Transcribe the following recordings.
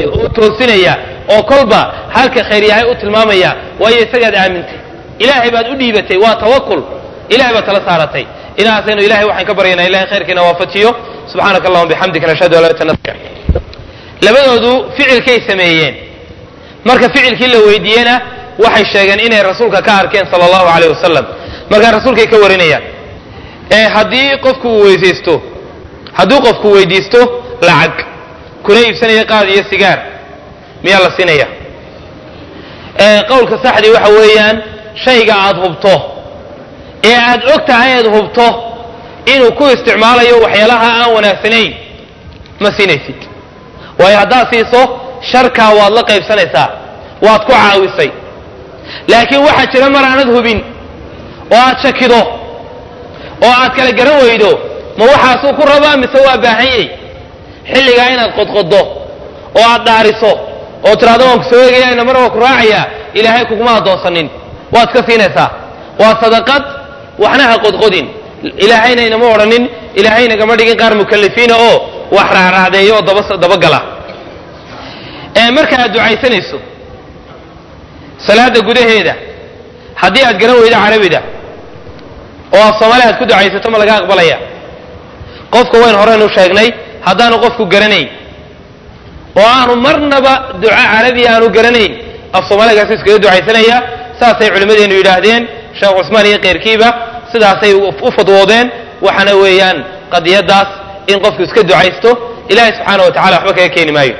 toosinaya oo kolba halka khayr yahay u tilmaamaya waayo isagaad aamintay ilaahay baad u dhiibatay waa tawakul ilahay baad tala saaratay inaasaynu ilahay waxaan ka baryaynaa ilahay khayrkiina waafajiyo subxaanaka allahuma bixamdika nashhadu an laa ilaha illa anta labadoodu ficilkay sameeyeen marka ficilkii la weydiiyena waxay sheegeen inay rasuulka ka arkeen sala allahu caleyh wasalam markaa rasuulkay ka warinayaan ee haddii qofku uu weysaysto hadduu qofku weydiisto lacag kuna iibsanaya qaad iyo sigaar miyaa la siinaya qowlka saxdii waxa weeyaan shayga aad hubto ee aad og tahay aad hubto inuu ku isticmaalayo waxyaalaha aan wanaagsanayn ma siinaysid waayo haddaad siiso sharkaa waad la qaybsanaysaa waad ku caawisay laakiin waxaa jira mar aanad hubin oo aad shakido oo aad kala garan weydo ma waxaasuu ku rabaa mise waa baahanyay xilligaa inaad qodqoddo oo aad dhaariso oo tidhahdo waan ku soo eegaya inamar waa ku raacayaa ilaahay kuguma addoonsanin waad ka siinaysaa waa sadaqad waxna ha qodqodin ilaahayna inama odhanin ilaahayna gama dhigin qaar mukalifiina oo wax raacraacdeeya oo dabagala marka aad ducaysanayso salaada gudaheeda haddii aad garan weydo carabida oo af soomaali aad ku ducaysato ma laga aqbalaya qofka wayn horeynu sheegnay haddaanu qofku garanayn oo aanu marnaba duca carabiya aanu garanayn af soomaaligaas iskaga ducaysanaya saasay culimmadeenu yidhaahdeen sheekh cusmaan iyo keyrkiiba sidaasay u fadwoodeen waxaana weeyaan qadiyadaas in qofku iska ducaysto ilahay subxaana wa tacala waxba kaga keeni maayo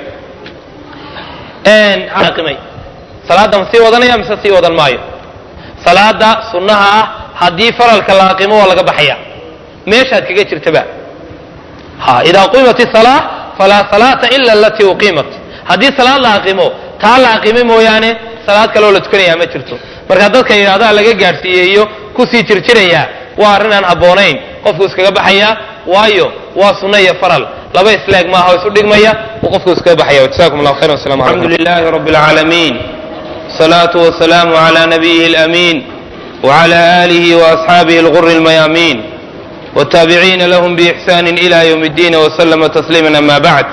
salaadda ma sii wadanaya mise sii wadan maayo salaada sunnaha ah haddii faralka la aqimo waa laga baxaya meeshaad kaga jirtaba ha idaa qimat isalaa falaa salaata ila alatii uqiimat haddii salaad la aqimo taa la aqimay mooyaane salaad kaleoo la tukanayaa ma jirto marka dadka yidhahdaa laga gaadhsiiyeeyo kusii jirjiraya waa arrin aan habboonayn qofku iskaga baxaya waayo waa sunno iyo faral laba islaag maaha oo isu dhigmaya uu qofku iskaga baxaya jazakum allah khayran wassalamu alaykum alxamdu lilahi rabbi alcaalamiin والصلاة والسلام على نبيه الأمين وعلى آله وأصحابه الغر الميامين والتابعين لهم بإحسان إلى يوم الدين وسلم تسليما أما بعد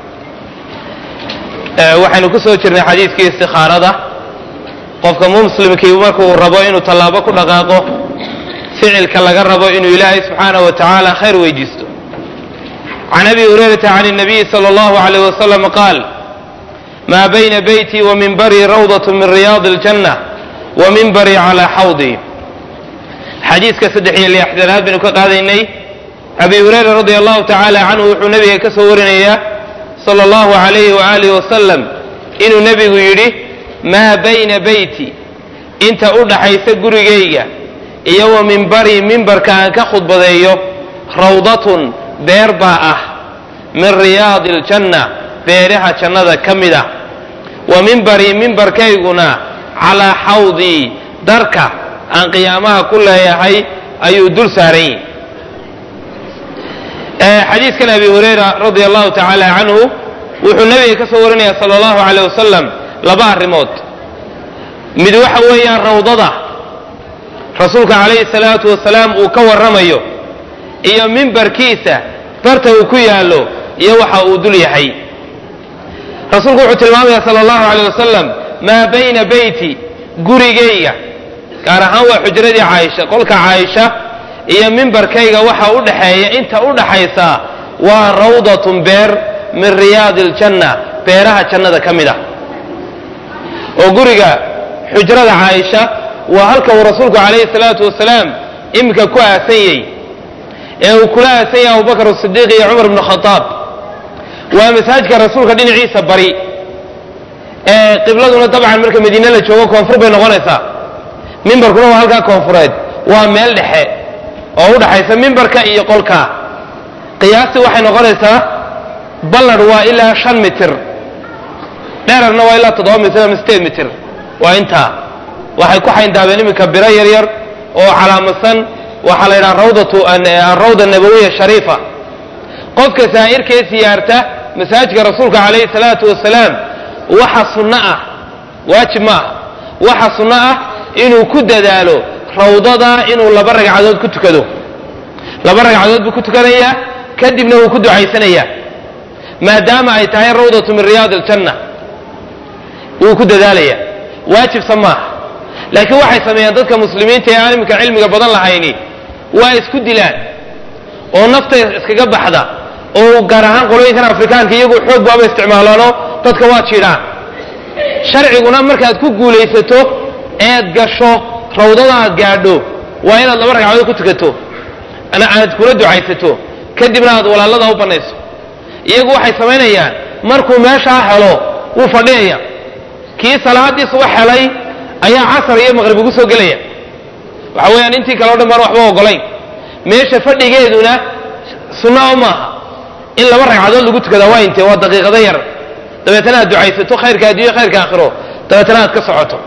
waxaynu ku soo jirnay xadiidkii istikhaarada qofka muslimkii markuu rabo inuu tallaabo ku dhaqaaqo ficilka laga rabo inuu ilaahay subxaanaه wa tacaala khayr weydiisto can abi hurayrata can الnabiyi salى اllahu عalيyh wasalam qaal ma bayna beyti wa minbarii rawdaة min riyaadi اljanة wa minbarii calىa xawdi xadiiska saddex iyo lixdanaad baynu ka qaadaynay abi hurayra radi allahu tacaala canhu wuxuu nabiga ka soo warinayaa sala allahu alayhi waaalih wasalam inuu nebigu yidhi maa bayna beyti inta u dhaxaysa gurigayga iyo wa minbarii mimbarka aan ka khudbadeeyo rawdatun beer baa ah min riyaadi aljanna beeraha jannada ka mid ah wa mimbarii mimbarkayguna calaa xawdii darka aan qiyaamaha ku leeyahay ayuu dul saaran yihi xadiidkan abi hurayra radi allahu tacaala canhu wuxuu nabiga ka soo warinaya sala allahu aleyh wasalam laba arrimood mid waxa weeyaan rawdada rasuulka calayhi salaatu wasalaam uu ka warramayo iyo mimbarkiisa barta uu ku yaallo iyo waxa uu dul yahay rasuulku wuxuu tilmaamaya sala allahu aleyh wasalam maa bayna beyti gurigayga gaar ahaan waa xujradii caaisha qolka caaisha iyo mimbarkayga waxa u dhaxeeya inta u dhaxaysa waa rawdatun beer min riyaadi aljanna beeraha jannada ka mid ah oo guriga xujrada caaisha waa halka uu rasuulku calayhi salaatu wasalaam iminka ku aasanyey ee uu kula aasanyay abubakar asidiiq iyo cumar bnu khadaab waa masaajidka rasuulka dhinaciisa bari ee qibladuna dabcan marka madiine la joogo koonfur bay noqonaysaa mimbarkuna waa halkaa koonfureed waa meel dhexe oo u dhaxaysa mimbarka iyo qolka qiyaastii waxay noqonaysaa ballad waa ilaa shan mitir dherarna waa ilaa toddoba mitir ama sideed mitir waa intaa waxay ku xayndaabeen iminka biro yaryar oo calaamadsan waxaa la yidhaha rawdatu alrawda nabawiya shariifa qofka saa'irkee siyaarta masaajidka rasuulka calayhi salaatu wasalaam waxa sunno ah waajib ma ah waxa sunno ah inuu ku dadaalo rawdada inuu laba ragcadood ku tukado laba ragcadood buu ku tukanayaa kadibna wuu ku ducaysanayaa maadaama ay tahay rawdatu min riyaadi aljanna wuu ku dadaalaya waajibsa maaha laakiin waxay sameeyaan dadka muslimiinta ee aan iminka cilmiga badan lahayni waa isku dilaan oo nafta iskaga baxda oo gaar ahaan qolooyinkan afrikaanka iyagu xoog baaba isticmaalaano dadka waa jiidhaan sharciguna markaad ku guulaysato eed gasho rawdada aad gaadho waa inaad laba ragcadood ku tukato aad kula ducaysato kadibna aad walaalada u bannayso iyagu waxay samaynayaan markuu meeshaa helo wuu fadhiyaya kii salaadii subax helay ayaa casar iyo maqrib ugu soo gelaya waxa weeyaan intii kale o dhan baan waxba ogolayn meesha fadhigeeduna sunna o maaha in laba ragcadood lagu tukadaa waa intee waa daqiiqado yar dabeetana aad ducaysato khayrka addunya khayrka aakhiro dabeetana aad ka socoto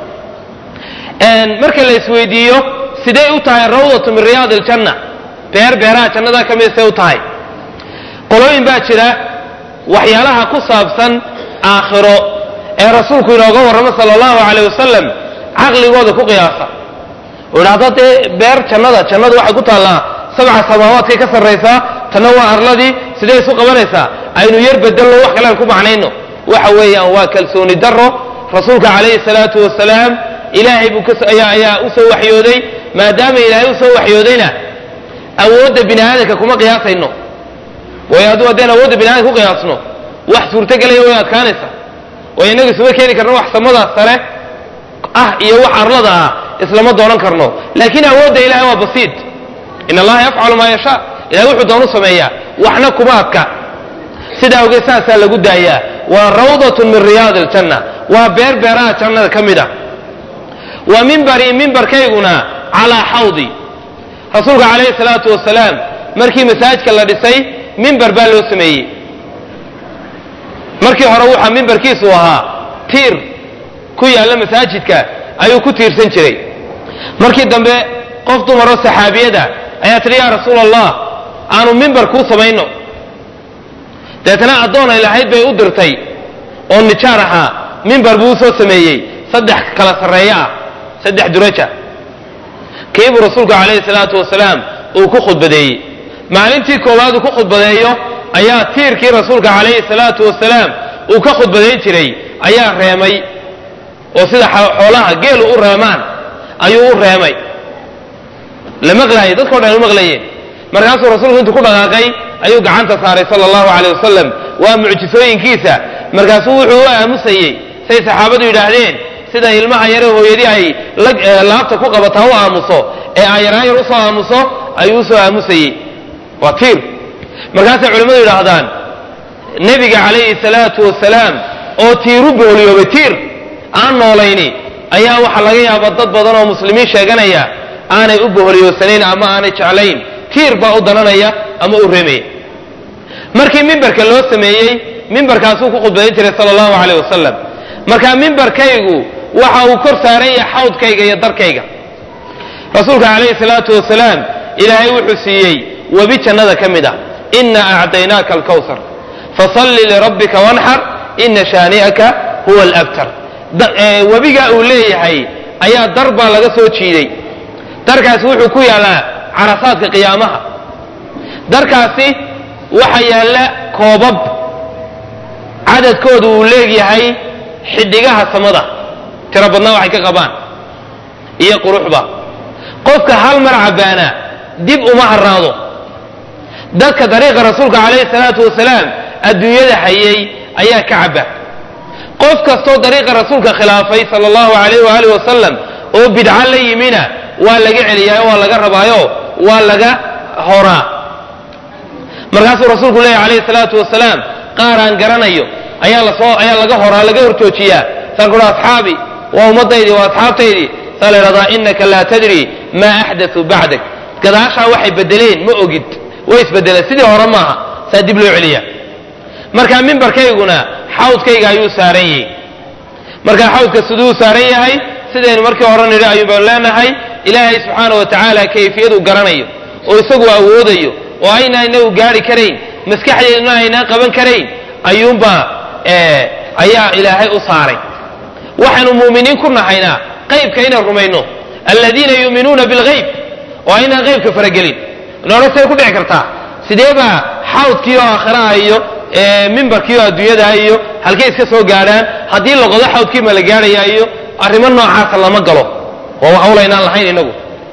marka la isweydiiyo sidee u tahay rawdatu min riyaad iljanna beer beeraha jannada ka mida see u tahay qolooyin baa jira waxyaalaha ku saabsan aakhiro ee rasuulku inooga warramo sala allahu caleyh wasalam caqligooda ku qiyaasa oo idhahda dee beer jannada jannadu waxay ku taallaa sabca samaawaadkay ka sarraysaa tanna waa arladii sidee isu qabanaysaa aynu yar bedelno wax kale aan ku macnayno waxa weeyaan waa kalsooni darro rasuulka calayhi salaatu wasalaam ilaahay buu ayaa ayaa u soo waxyooday maadaama ilaahay u soo waxyoodayna awoodda bini aadamka kuma qiyaasayno waayo hadduu haddeen awoodda bini aadamka ku qiyaasno wax suurtagelaya way adkaanaysa waayo innagu isuma keeni karno wax samadaas sare ah iyo wax arlada ah islama doonan karno laakiin awoodda ilahay waa basiid in allaha yafcalu maa yashaa ilahay wuxuu doonu sameeyaa waxna kuma adka sidaa awgeed saasaa lagu daayaa waa rawdatun min riyaad aljanna waa beer beeraha jannada ka mid a wa mimbarii mimbarkayguna calaa xawdi rasuulka calayhi salaatu wasalaam markii masaajidka la dhisay mimbar baa loo sameeyey markii hore waxaa mimbarkiisu ahaa tiir ku yaalla masaajidka ayuu ku tiirsan jiray markii dambe qof dumaroo saxaabiyada ayaa tidhi yaa rasuula allah aanu mimbar kuu samayno deetana addoon ay lahayd bay u dirtay oo nijaar ahaa mimbar buu usoo sameeyey saddex kala sarreeyo ah saddex duraja kiibuu rasuulku calayhi salaatu wasalaam uu ku khudbadeeyey maalintii koowaad uu ku khudbadeeyo ayaa tiirkii rasuulka calayhi salaatu wasalaam uu ka khudbadayn jiray ayaa reemay oo sida xoolaha geelu u reemaan ayuu u reemay la maqlaayay dadkao dhan u maqlayeen markaasuu rasuulku intuu ku dhaqaaqay ayuu gacanta saaray sala allahu caleyh wasalam waa mucjisooyinkiisa markaasuu wuxuu u aamusayey say saxaabadu yidhaahdeen sida ilmaha yare hooyadii ay laabta ku qabataa u aamuso ee ayaraan yar usoo aamuso ayuu usoo aamusayey waa tiir markaasay culimmadu yidhaahdaan nebiga calayhi salaatu wasalaam oo tiiru booliyoobay tiir aan noolayni ayaa waxaa laga yaabaa dad badan oo muslimiin sheeganaya aanay u boholiyoodsanayn ama aanay jeclayn tiir baa u dananaya ama u remaya markii mimbarka loo sameeyey mimbarkaasuu ku khudbadayn jiray sala allahu caleyh wasalam marka mimbarkaygu waxa uu kor saaran yahay xawdkayga iyo darkayga rasuulka calayhi salaatu wasalaam ilaahay wuxuu siiyey webi jannada ka mid ah ina acdaynaaka alkawsar fasalli lirabbika wanxar ina shaani'aka huwa alabtar webigaa uu leeyahay ayaa dar baa laga soo jiiday darkaasi wuxuu ku yaallaa carasaadka qiyaamaha darkaasi waxa yaalla koobab cadadkoodu uu leegyahay xidhigaha samada tiro badnaa waxay ka qabaan iyo quruxba qofka hal mar cabbaana dib uma haraado dadka dariiqa rasuulka calayhi salaatu wasalaam adduunyada hayay ayaa ka cabba qof kastoo dariiqa rasuulka khilaafay sala allahu calayh waaalih wasalam oo bidca la yimina waa laga celiyaayo waa laga rabaayo waa laga horaa markaasuu rasuulku leeyahy calayhi salaatu wasalaam qaar aan garanayo ayaa lasoo ayaa laga horaa laga horjoojiyaa saan kuha asxaabi waa ummaddaydii waa asxaabtaydii saa la yidhahdaa innaka laa tadri maa axdatuu bacdak gadaashaa waxay bedeleen ma ogid way isbedeleen sidii hore maaha saa dib loo celiya marka mimbarkayguna xawdkayga ayuu saaran yahay marka xawdka siduu saaran yahay sidaynu markii hore nidhi ayuun baynu leenahay ilaahay subxaana wa tacaala kayfiyaduu garanayo oo isagu awoodayo oo aynaa inagu gaari karayn maskaxdeeduna aynaan qaban karayn ayuunbaa ayaa ilaahay u saaray waxaanu muuminiin ku nahaynaa qaybka inaan rumayno aladiina yuuminuuna bilgayb oo aynaan qaybka faragelin noona say ku dhici kartaa sidee baa xawdkii oo aakhiraha iyo mimbarkii oo adduunyadaha iyo halkay iska soo gaadhaan haddii la qodo xawdkii ma la gaadhayaa iyo arrimo noocaasa lama galo waa hawlaynaan lahayn inagu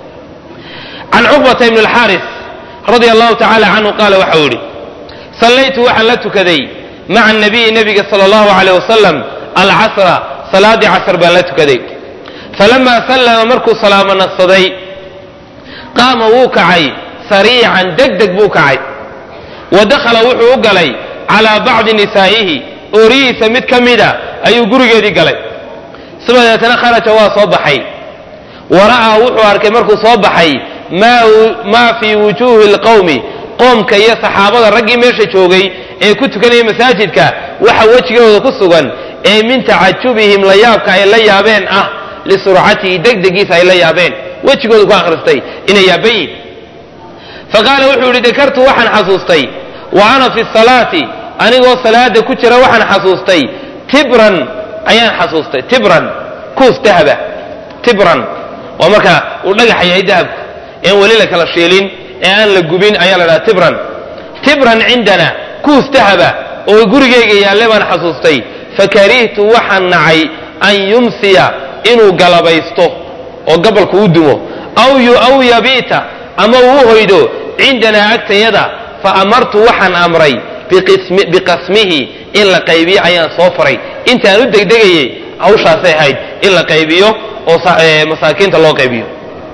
can cuqbata ibn alxaaris radia allahu tacaala canhu qaala waxau yidhi sallaytu waxaan la tukaday maca nabiyi nebiga sala allahu aleyh wasalam alcasra salaadii casr baan la tukaday falamaa sallama markuu salaamo naqsaday qaama wuu kacay sariican deg deg buu kacay wa dakhala wuxuu u galay calaa bacdi nisaa'ihi oorihiisa mid ka mida ayuu gurigeedii galay sibadeetana kharaja waa soo baxay wara'aa wuxuu arkay markuu soo baxay maa fii wujuuhi lqowmi qoomka iyo saxaabada raggii meesha joogay ee ku tukanaya masaajidka waxa wejigooda ku sugan ee min tacajubihim la yaabka ay la yaabeen ah lisurcatihi degdegiisa ay la yaabeen wejigooda ku akhristay inay yaaban yihin faqaala wuxuu yidhi dakartu waxaan xasuustay wa ana fi salaati anigoo salaada ku jira waxaan xasuustay tibran ayaan xasuustay tibran kuus dahaba tibran waa marka uu dhagaxa yahay dahabku een weli la kala shiilin ee aan la gubin ayaa la dhaha tibran tibran cindana kuus dahaba oo gurigayga yaalle baan xasuustay fakarihtu waxaan nacay an yumsiya inuu galabaysto oo gabalku u dumo aw yabiita ama uu u hoydo cindanaa agtayada fa amartu waxaan amray biqasmihi in la qaybiyo ayaan soo faray intaan u degdegayay hawshaasay ahayd in la qaybiyo oo masaakiinta loo qaybiyo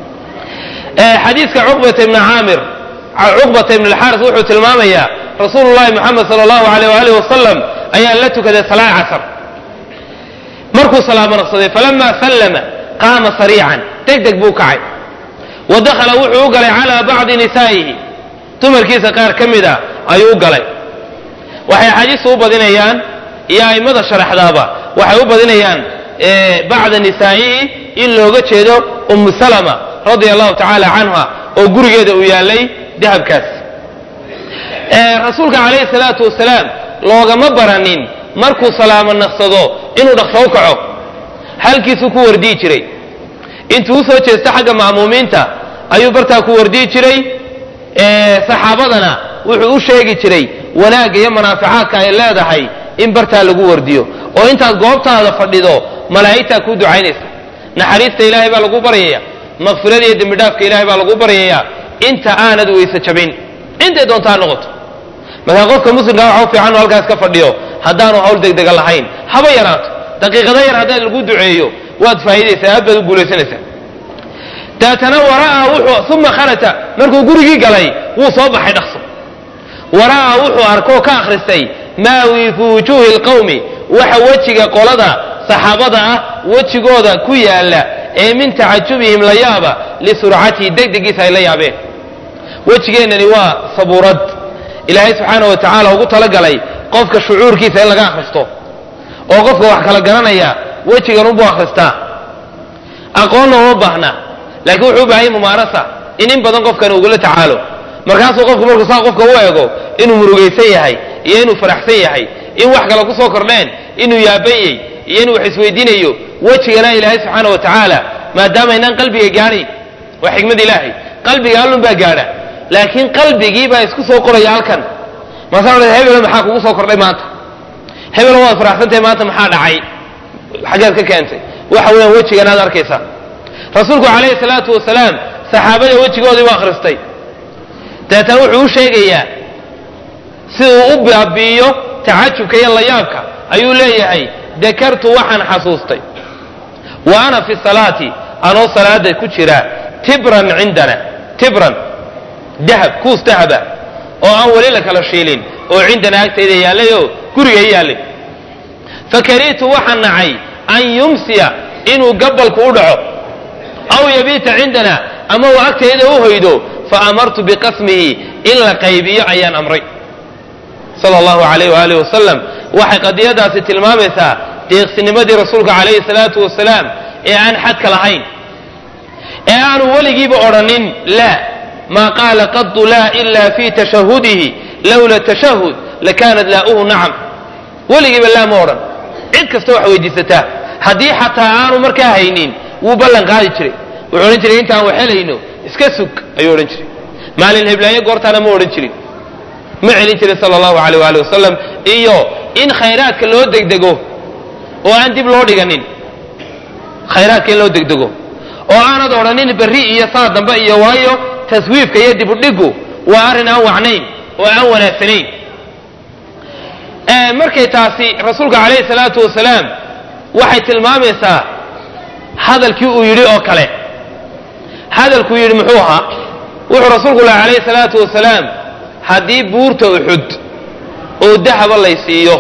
xadiiska cuqbata ibni caamir cuqbata ibn alxaaris wuxuu tilmaamayaa rasuulu llahi moxamed sala allahu aleyh waalih wasalam ayaa la tukaday salaad casr markuu salaamo naqsaday falamaa sallama qaama sariican deg deg buu kacay wa dakhala wuxuu u galay calaa bacdi nisaa'ihi dumarkiisa qaar ka mida ayuu u galay waxay axaadiistu u badinayaan iyo a'immada sharaxdaaba waxay u badinayaan bacda nisaa'ihi in looga jeedo ummu salama radia allahu tacaala canha oo gurigeeda uu yaallay dahabkaas rasuulka calayhi salaatu wasalaam loogama baranin markuu salaamo naqsado inuu dhaqsoo kaco halkiisuu ku wardiyi jiray intuu u soo jeesta xagga ma'muumiinta ayuu bartaa ku wardiyi jiray saxaabadana wuxuu u sheegi jiray wanaagga iyo manaaficaadka ay leedahay in bartaa lagu wardiyo oo intaad goobtaada fadhido malaa'igtaa kuu ducaynaysa naxariista ilaahay baa lagu baryaya maqfirada iyo dembidhaafka ilahay baa lagu baryayaa inta aanad weyse jabin intay doontaa noqoto markaa qofka muslimkaa waxa u fiican inu halkaas ka fadhiyo haddaanu hawl degdega lahayn haba yaraato daqiiqada yar haddaad lagu duceeyo waad faa'iidaysaa aad baad u guulaysanaysaa daatana wara'aa wuxuu uma kharaja markuu gurigii galay wuu soo baxay dhaqso wara'aa wuxuu arkoo ka akhristay maa wii fii wujuuhi lqawmi waxa wejiga qolada saxaabada ah wejigooda ku yaalla ee min tacajubihim la yaaba lisurcatihi degdegiisa ay la yaabeen wejigeennani waa sabuurad ilaahay subxaana wa tacaala ugu talagalay qofka shucuurkiisa in laga akhristo oo qofka wax kala garanaya wejigan unbuu akhristaa aqoonna uma baahna laakiin wuxuu u baahanya mumaarasa in in badan qofkan ugula tacaalo markaasuu qofku markuu saa qofka u eego inuu murugaysan yahay iyo inuu faraxsan yahay in wax kale ku soo kordheen inuu yaabanyey iyo inuu wax isweydiinayo wejigana ilaahay subxaana wa tacaala maadaama inaan qalbiga gaadhayn waa xikmad ilaahay qalbiga allun baa gaadha laakiin qalbigii baa isku soo qoraya halkan maasa hebelo maxaa kugu soo kordhay maanta hebelo waad faraxsantahay maanta maxaa dhacay xaggeed ka keentay waxa weeyaan wejigan aad arkaysaa rasuulku calayhi salaatu wasalaam saxaabada wejigoodii u akhristay dabeetana wuxuu u sheegayaa si uu u baabi'iyo tacajubka iyo layaabka ayuu leeyahay dakartu waxaan xasuustay wa ana fi salaati anoo salaada ku jira tibran cindana tibran dahab kuus dahaba oo aan weli la kala shiilin oo cindana agtayda yaallayoo guriga yaallay fakaritu waxaan nacay an yumsiya inuu gabalku u dhaco aw yabiita cindana ama uu agtayda u hoydo faamartu biqasmihi in la qaybiyo ayaan amray sal allahu alayh waaalih wasalam waxay qadiyadaasi tilmaamaysaa deeqsinimadii rasuulka calayhi salaatu wasalaam ee aan xadka lahayn ee aanu weligiiba odhanin laa maa qaala qadu laa ila fi tashahudihi lowla tashahud lakanat laa'uhu nacam weligiiba laa ma odhan cid kasta wax weydiisataa haddii xataa aanu markaa haynin wuu ballan qaadi jiray wuxuu odhan jiray intaan wax helayno iska sug ayuu odhan jiray maalin heblaayo goortaana ma odhan jirin ma celin jirin sala allahu alayh waali wasalam iyo in khayraadka loo degdego oo aan dib loo dhiganin khayraadka in loo degdego oo aanad odhanin berri iyo saa dambe iyo waayo taswiifka iyo dibudhigu waa arrin aan wacnayn oo aan wanaagsanayn markay taasi rasuulka calayhi salaatu wasalaam waxay tilmaamaysaa hadalkii uu yidhi oo kale hadalkuu yidhi muxuu ahaa wuxuu rasuulku laha calayhi salaatu wasalaam haddii buurta uxud oo dahaba lay siiyo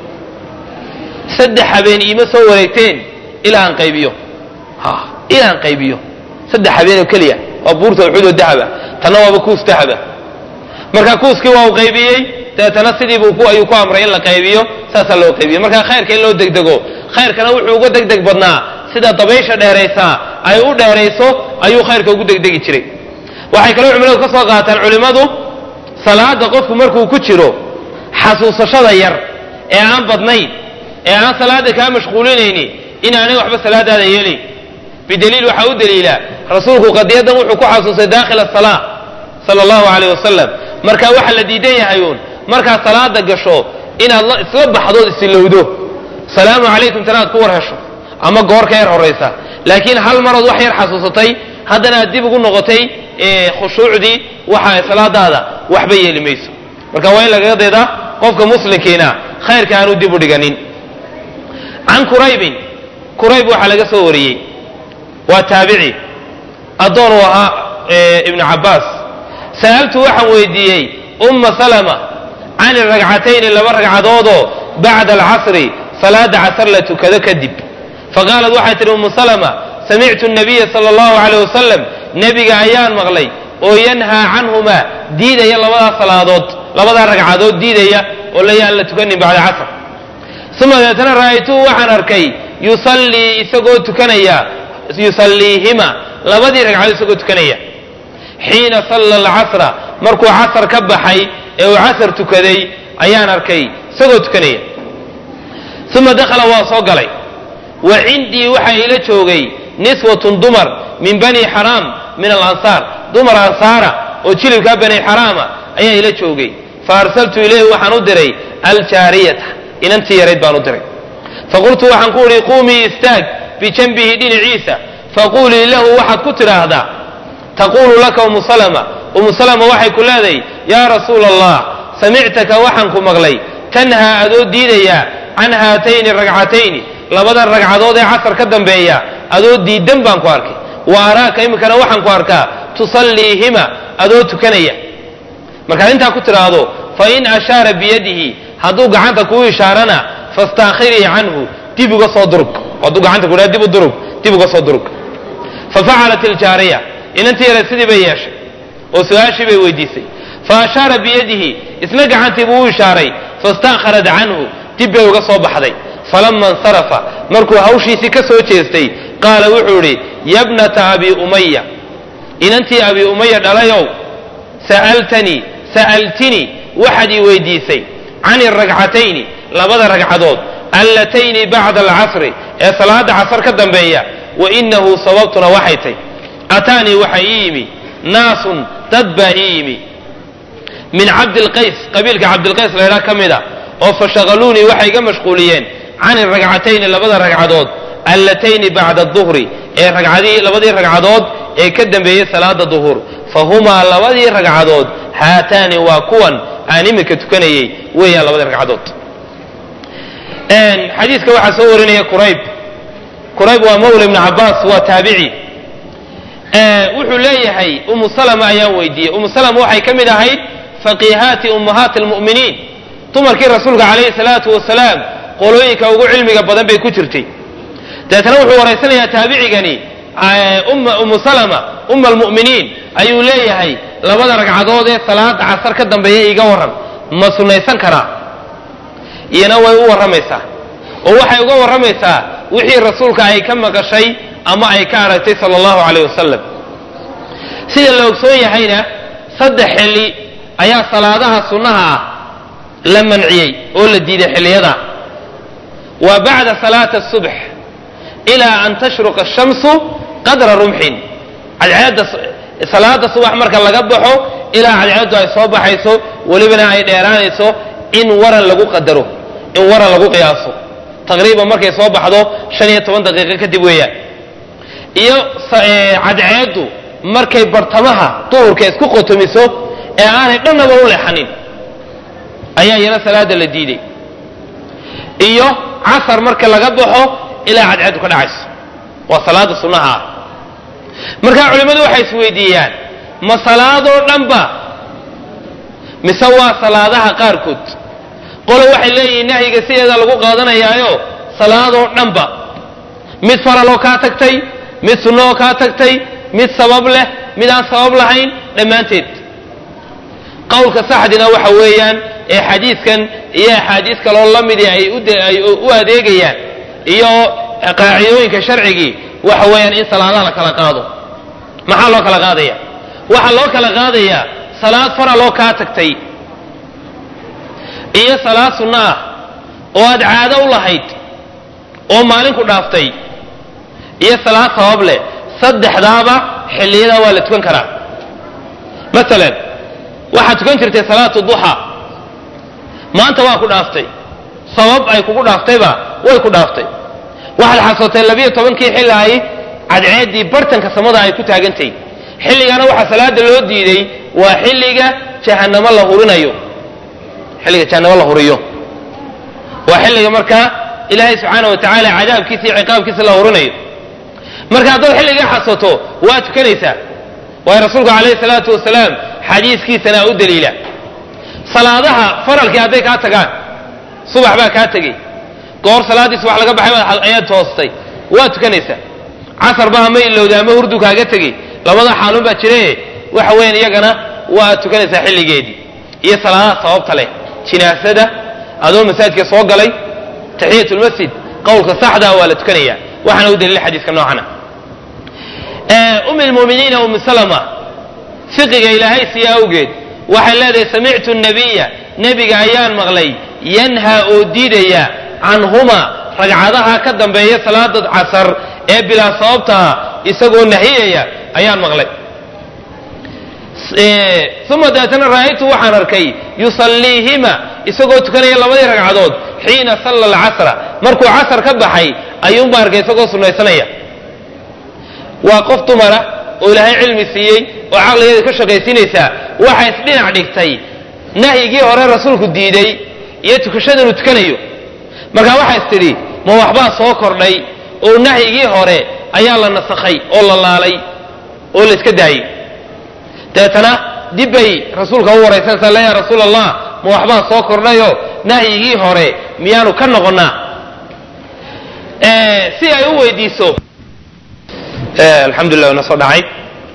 saddex habeen iima soo wareegteen ilaa aan qaybiyo ilaa aan qaybiyo saddex habeen oo keliya waa buurta uxud oo dahaba tanna waaba kuus dahaba marka kuuskii waa uu qaybiyey dabeetana sidiibuu ayuu ku amray in la qaybiyo saasaa loo qaybiyo marka khayrka in loo degdego khayrkana wuxuu uga degdeg badnaa sida dabaysha dheeraysaa ay u dheerayso ayuu khayrka ugu degdegi jiray waxay kaloo culimadu ka soo qaataan culimmadu salaada qofku markuu ku jiro xasuusashada yar ee aan badnayn ee aan salaada kaa mashquulinayni inaanay waxba salaadaada yeelayn bidaliil waxaa u daliila rasuulku qadiyadan wuxuu ku xasuusay daakhil asalaa sala allahu caleyh wasalam marka waxaa la diidan yahay uun markaad salaada gasho inaad isla baxdood isilowdo salaamu calaykum tanaad ku war hesho ama goor ka yar horaysa laakiin hal marood wax yar xasuusatay haddana aad dib ugu noqotay khushuucdii waxa salaadaada waxba yeeli mayso marka waa in lagaga daydaa qofka muslimkiina khayrka aanu dib u dhiganin can quraybin qurayb waxaa laga soo wariyey waa taabici addoon uu ahaa ibnu cabbaas sa'altu waxaan weydiiyey umma salama can ragcatayni laba ragcadoodoo bacda alcasri salaada casar la tukado kadib faqaalat waxay tihi ummu salama samictu nabiya sala allahu caleyh wasalam nebiga ayaan maqlay oo yanhaa canhumaa diidaya labadaa salaadood labadaa ragcadood diidaya oo layaan la tukanin bacda casr uma deetana ra'aytuhu waxaan arkay yusallii isagoo tukanaya yusalliihima labadii ragcadood isagoo tukanaya xiina salla alcasra markuu casar ka baxay ee uu casar tukaday ayaan arkay isagoo tukanaya uma dakhala waa soo galay wa cindii waxaa ila joogay niswatun dumar min bani xaraam min alansaar dumar ansaara oo jilibkaa bani xaraama ayaa ila joogay fa arsaltu ilayhi waxaan u diray aljaariyata inantii yarayd baan u diray faqultu waxaan ku uhi quumii istaag bijanbihi dhinaciisa faquulii lahu waxaad ku tidhaahdaa taquulu laka umu salama umu salama waxay ku leedahay yaa rasuula allah samictaka waxaan ku maqlay tanhaa adoo diidayaa can haatayni ragcatayni labadan ragcadood ee casar ka dambeeya adoo diidan baan ku arkay wa araaka iminkana waxaan ku arkaa tusalliihima adoo tukanaya markaad intaa ku tidhaahdo fa in ashaara biyadihi hadduu gacanta kuu ishaarana fastaakhirii canhu dib uga soo durug hadduu gacanta ku dib u durug dib uga soo durug fa facalat iljaariya inantii yare sidii bay yeeshay oo su-aashii bay weydiisay fa ashaara biyadihi isna gacantii buu u ishaaray fastaakharat canhu dib bay uga soo baxday falama insarafa markuu hawshiisii ka soo jeestay qaala wuxuu idhi yabnata abi umaya inantii abi umaya dhalayow sa'altanii sa'altinii waxaad ii weydiisay can iragcatayni labada ragcadood allatayni bacda alcasri ee salaada casar ka dambeeya wa inahu sababtuna waxay tay ataanii waxaa ii yimi naasun dad baa ii yimi min cabdilqays qabiilka cabdilqays laydhaa ka mid a oo fashaqaluunii waxay iga mashquuliyeen can iragcatayni labada ragcadood allatayni bacda duhri ee ragcadii labadii ragcadood ee ka dambeeyey salaada duhur fahumaa labadii ragcadood haataani waa kuwan aan iminka tukanayey weeyaan labadii ragcadood xadiiska waxaa soo warinaya qurayb qurayb waa mawla ibnu cabaas waa taabici wuxuu leeyahay umu salama ayaan weydiiyey umu salama waxay ka mid ahayd faqiihaati ummahaati almu'miniin dumarkii rasuulka calayhi salaatu wasalaam qolooyinka ugu cilmiga badan bay ku jirtay dabeetana wuxuu waraysanayaa taabicigani umu salama umma almu'miniin ayuu leeyahay labada ragcadood ee salaada casar ka dambeeya iga warran ma sunnaysan karaa iyana way u warramaysaa oo waxay uga warramaysaa wixii rasuulka ay ka maqashay ama ay ka aragtay sala allahu calayh wasalam sida la ogsoon yahayna saddex xilli ayaa salaadaha sunnaha ah la manciyey oo la diiday xilliyada waa bacda salaati asubx ilaa an tashruqa ashamsu qadra rumxin cadceedda salaada subax marka laga baxo ilaa cadceeddu ay soo baxayso welibana ay dheeraanayso in waran lagu qadaro in waran lagu qiyaaso taqriiban markay soo baxdo shan iyo toban daqiiqo kadib weeyaan iyo cadceeddu markay bartamaha duhurka isku qotomiso ee aanay dhannaba u leexanin ayaa iyana salaada la diiday iyo casar marka laga baxo ilaa cadceeddu ka dhacayso waa salaada sunnaha ah markaa culimmadu waxay isweydiiyaan ma salaadoo dhanba mise waa salaadaha qaarkood qole waxay leeyihiin nahyiga sideeda lagu qaadanayaayo salaadoo dhanba mid faraloo kaa tagtay mid sunnaoo kaa tagtay mid sabab leh mid aan sabab lahayn dhammaanteed qowlka saxdina waxa weeyaan ee xadiidkan iyo axaadiis kaloo la midi ay u adeegayaan iyo qaacidooyinka sharcigii waxa weeyaan in salaadaha la kala qaado maxaa loo kala qaadaya waxaa loo kala qaadayaa salaad faraloo kaa tagtay iyo salaad sunno ah oo aad caado u lahayd oo maalinku dhaaftay iyo salaad sabab leh saddexdaaba xilliyadaa waa la tukan karaa masalan waxaad tukan jirtay salaatu duxa maanta waa ku dhaaftay sabab ay kugu dhaaftayba way ku dhaaftay waxaad xasootay labiyo tobankii xilli ay cadceeddii bartanka samada ay ku taagantay xilligana waxaa salaada loo diiday waa xilliga jahannamo la hurinayo xilliga jahannamo la huriyo waa xilliga markaa ilaahay subxaana wa tacaala cadaabkiisa iyo ciqaabkiisa la hurinayo marka haddaad xilligaa xasato waa tukanaysaa waayo rasuulku calayhi salaatu wasalaam xadiiskiisana u daliila salaadaha faralkii hadday kaa tagaan subax baa kaa tegey goor salaaddii subax laga baxay ayaad toostay waa tukanaysaa casar ba ama ilowda ama hurdu kaaga tegey labada xaalun baa jire waxa weeyaan iyagana waa tukanaysaa xilligeedii iyo salaadaha sababta leh jinaasada adoo masaajidka soo galay taxiyatulmasjid qowlka saxdaa waa la tukanaya waxaana u daliila xadiiska noocana umi lmuminiina umi salama fiqiga ilaahay siya awgeed waxay leedahay samictu nabiya nebiga ayaan maqlay yanhaa oo diidaya canhuma ragcadaha ka dambeeya salaada casar ee bilaa sababtaha isagoo nahiyaya ayaan maqlay uma daatana ra'aytu waxaan arkay yusalliihima isagoo tukanaya labadii ragcadood xiina salla alcasra markuu casar ka baxay ayuunbaa arkay isagoo sunnaysanaya waa qof dumara oo ilaahay cilmi siiyey oo caqligeeda ka shaqaysiinaysaa waxay isdhinac dhigtay nahyigii hore rasuulku diiday iyo tukashada inuu tukanayo markaa waxay is tidhi ma waxbaa soo kordhay oo nahyigii hore ayaa la nasakhay oo la laalay oo la iska daayey deetana dib bay rasuulka u waraysanaysaa le yaa rasuul allah ma waxbaa soo kordhayoo nahyigii hore miyaanu ka noqonnaa si ay u weydiiso alxamdulilah ina soo dhacay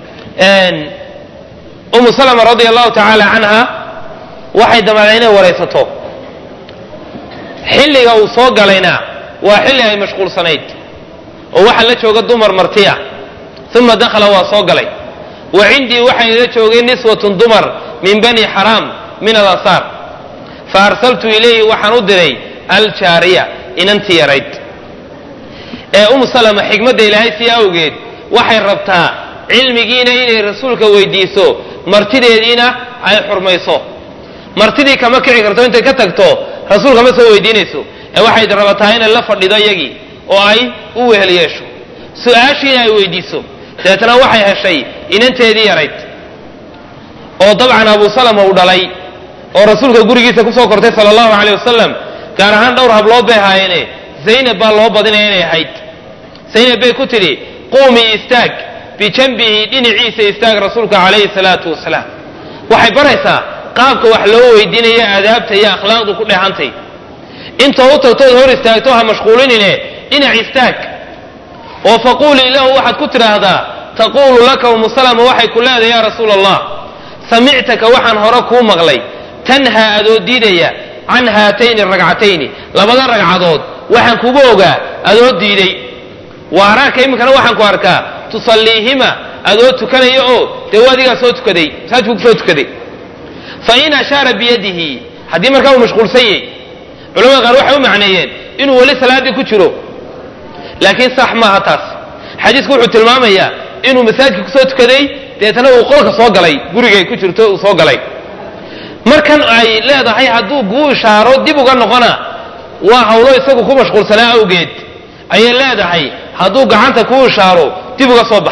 umu salama radia allahu tacaala canha waxay damacday inay waraysato xilliga uu soo galayna waa xilli ay mashquulsanayd oo waxaa la jooga dumar martiya uma dakhala waa soo galay wa cindii waxay la joogay niswatun dumar min bani xaraam min alansaar fa arsaltu ilayhi waxaan u diray aljaariya inantii yarayd ee umu salama xikmadda ilaahay sii awgeed waxay rabtaa cilmigiina inay rasuulka weydiiso martideediina ay xurmayso martidii kama kici karto intay ka tagto rasuulka ma soo weydiinayso ee waxay rabataa inay la fadhido iyagii oo ay u wehel yeesho su-aashiina ay weydiiso dabeetana waxay heshay inanteedii yarayd oo dabcan abu salama uu dhalay oo rasuulka gurigiisa kusoo kortay sala allahu caleyh wasalam gaar ahaan dhowr hablood bay ahaayeene zaynab baa loo badinaya inay ahayd zaynab bay ku tidhi quumii istaag bijanbihi dhinaciisa istaag rasuulka calayhi salaatu wasalaam waxay baraysaa qaabka wax loo weydiinaya aadaabta iyo akhlaaqdu ku dheehantay inta u tagtood hor istaagto ha mashquulinine dhinac istaag oo faquulii lahu waxaad ku tidhaahdaa taquulu laka umu salama waxay ku leedahay yaa rasuula allah samictaka waxaan hore kuu maqlay tanhaa adoo diidaya can haatayni ragcatayni labada ragcadood waxaan kugu ogaa adoo diiday waaraaka iminkana waxaan ku arkaa tusalliihima adoo tukanaya oo dee adigaa soo tukaday masaajku kusoo tukaday fa in ashaara biyadihi haddii markaa uu mashquulsan yahy culamada qaar waxay u macneeyeen inuu weli salaaddii ku jiro laakiin sax maaha taas xadiisku wuxuu tilmaamayaa inuu masaajidka kusoo tukaday deetana uu qolka soo galay gurigay ku jirto uu soo galay markan ay leedahay hadduu kuu ishaaro dib uga noqona waa hawlo isagu ku mashquulsanaa awgeed ayay leedahay hadduu gacanta kuu ishaaro dib uga soo bax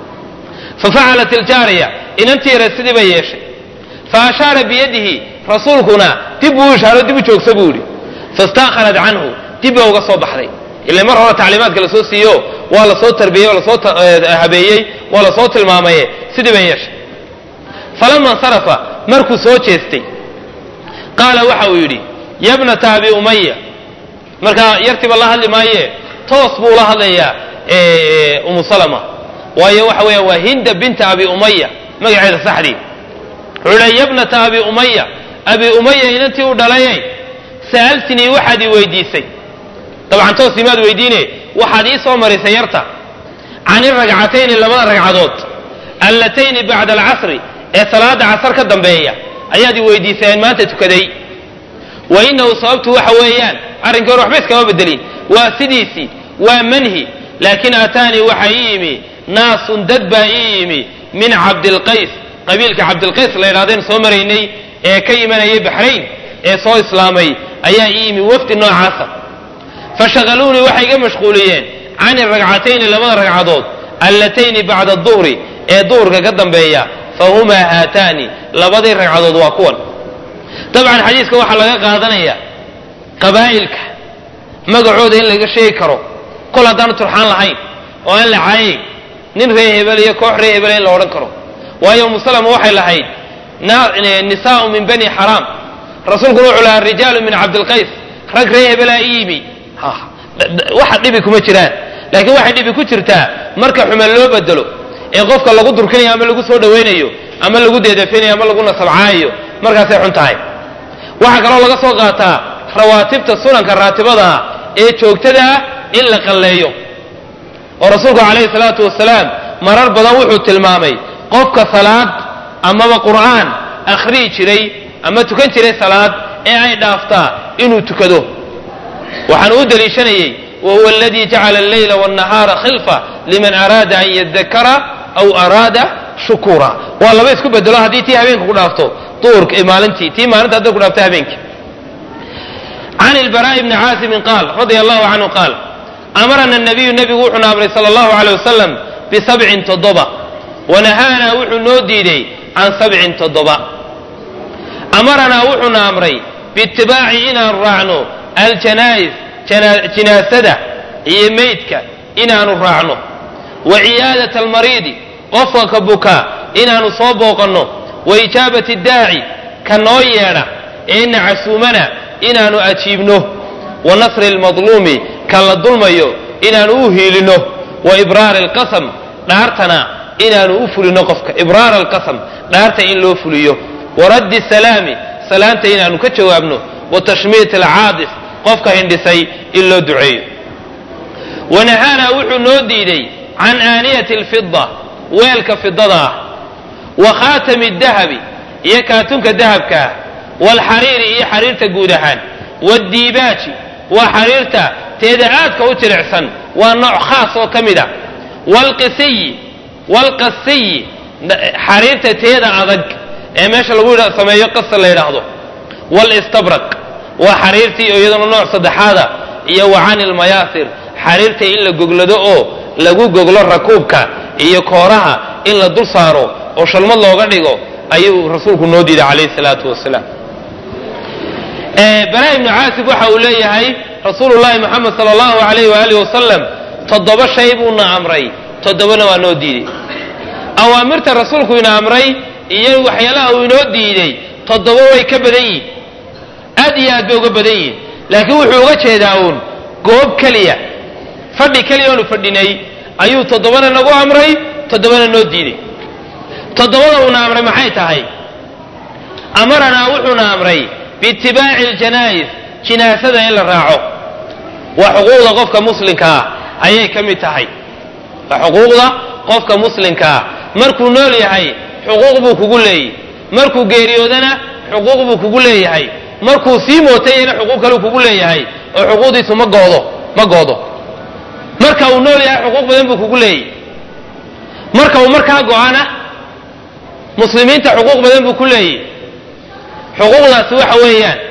fa facalat iljaariya inantii yare sidii bay yeeshay fa ashaara biyadihi rasuulkuna dib buu ishaaro dib u joogsa buu yidhi fastaakharat canhu dib ba uga soo baxday ila mar hore tacliimaadka lasoo siiyo waa lasoo tarbiyey lasoo habeeyey waa lasoo tilmaamaye sidii bay yeeshay falama insarafa markuu soo jeestay qaala waxa uu yidhi yabnata abi umaya markaa yartiiba la hadli maaye toos buu la hadlayaa umu salama waayo waxa weeyaan waa hinda binta abi umaya magaceeda saxdii wuxuu yidhi yabnata abi umaya abi umaya inantii u dhalayay sa'altinii waxaad ii weydiisay dabcan toos imaad weydiine waxaad ii soo marisay yarta can iragcatayni labada ragcadood allatayni bacda alcasri ee salaada casar ka dambeeya ayaad i weydiisay aan maanta tukaday wa inahu sababtu waxa weeyaan arrinkii hore waxba iskama bedelin waa sidiisii waa manhi laakiin aataanii waxa ii yimi naasun dad baa ii yimi min cabdilqays qabiilka cabdilqays la ydhahdeen soo maraynay ee ka imanayay baxrayn ee soo islaamay ayaa ii yimi wafdi noocaasa fashagaluunii waxay iga mashquuliyeen can iragcatayni labada ragcadood allatayni bacda duhri ee duhurka ka dambeeya fahumaa haataani labadii ragcadood waa kuwan dabcan xadiiska waxaa laga qaadanaya qabaa'ilka magacooda in laga sheegi karo kol haddaanu turxaan lahayn oo aan la caayayn nin ree hebel iyo koox ree hebel in la odhan karo waayo umusalama waxay lahayd nisaau min bani xaraam rasuulkuna wuxuu lahaa rijaalu min cabdilqays rag ree hebelaa i yimi waxa dhibi kuma jiraan laakiin waxay dhibi ku jirtaa marka xume loo bedelo ee qofka lagu durkinayo ama lagu soo dhawaynayo ama lagu deedafinayo ama lagu nasabcaayo markaasay xun tahay waxaa kaloo laga soo qaataa rawaatibta sunanka raatibadaa ee joogtada ah in la qalleeyo oo rasuulku calayhi salaatu wasalaam marar badan wuxuu tilmaamay qofka salaad amaba qur'aan akhriyi jiray ama tukan jiray salaad ee ay dhaaftaa inuu tukado waxaan u daliishanayey wahuwa aladii jacala alleyla wاnnahaara khilfa liman araada an yadakara aw araada shukura waa laba isku bedelo haddii tii habeenka ku dhaafto duurka maalintii tii maalinta hadday ku dhaafto habeenkii can ilbaraa'i bni caasimin qaal radia allahu canhu qaal amarana nabiyu nebigu wuxuuna amray sala allahu aleyh wasalam bisabcin toddoba wanahaanaa wuxuu noo diiday can sabcin toddoba amaranaa wuxuuna amray biitibaaci inaan raacno aljanaa'is jinaasada iyo meydka inaanu raacno wa ciyaadat almariidi qofka ka bukaa inaanu soo booqanno wa ijaabati daaci ka noo yeedha ee ina casuumana inaanu ajiibno wa nasri almadluumi ka la dulmayo inaanu u hiilinno wa ibraari alqasam dhaartana inaanu u fulino qofka ibraar alqasam dhaarta in loo fuliyo wa raddi salaami salaanta inaanu ka jawaabno wa tashmiit alcaadis qofka hindhisay in loo duceeyo wanahaanaa wuxuu noo diiday can aaniyati alfida weelka fidada ah wa khaatami dahabi iyo kaatunka dahabka ah waalxariiri iyo xariirta guud ahaan waaddiibaaji waa xariirta teeda aadka u jilicsan waa nooc khaas oo ka mid a waalqisiyi waalqasiyi xariirta teeda adag ee meesha lagu sameeyo qasa la yidhaahdo waalistabraq waa xariirtii oo iyaduna nooc saddexaada iyo wa cani lmayaasir xariirta in la goglado oo lagu goglo rakuubka iyo kooraha in la dul saaro oo shalmad looga dhigo ayuu rasuulku noo diiday calayhi salaatu wasalaam bara ibnu caasib waxa uu leeyahay rasuulullahi moxamed sala allahu alayh waaalih wasalam toddoba shay buuna amray toddobana waa noo diiday awaamirta rasuulku ina amray iyo waxyaalaha uu inoo diiday toddoba way ka badan yihin aad iyo aad bay uga badan yihin laakiin wuxuu uga jeedaa uun goob keliya fadhi keliya oonu fadhinay ayuu toddobana nagu amray toddobana noo diiday toddobada uuna amray maxay tahay amaranaa wuxuuna amray biitibaaci aljanaa'is jinaasada in la raaco waa xuquuqda qofka muslimkaa ayay ka mid tahay waa xuquuqda qofka muslimkaa markuu nool yahay xuquuq buu kugu leeyahy markuu geeriyoodana xuquuq buu kugu leeyahay markuu sii mootayana xuquuq kaleu kugu leeyahay oo xuquuqdiisu ma goodo ma goodo marka uu nool yahay xuquuq badan buu kugu leeyahy marka uu markaa go-ana muslimiinta xuquuq badan buu ku leeyahy xuquuqdaasi waxa weeyaan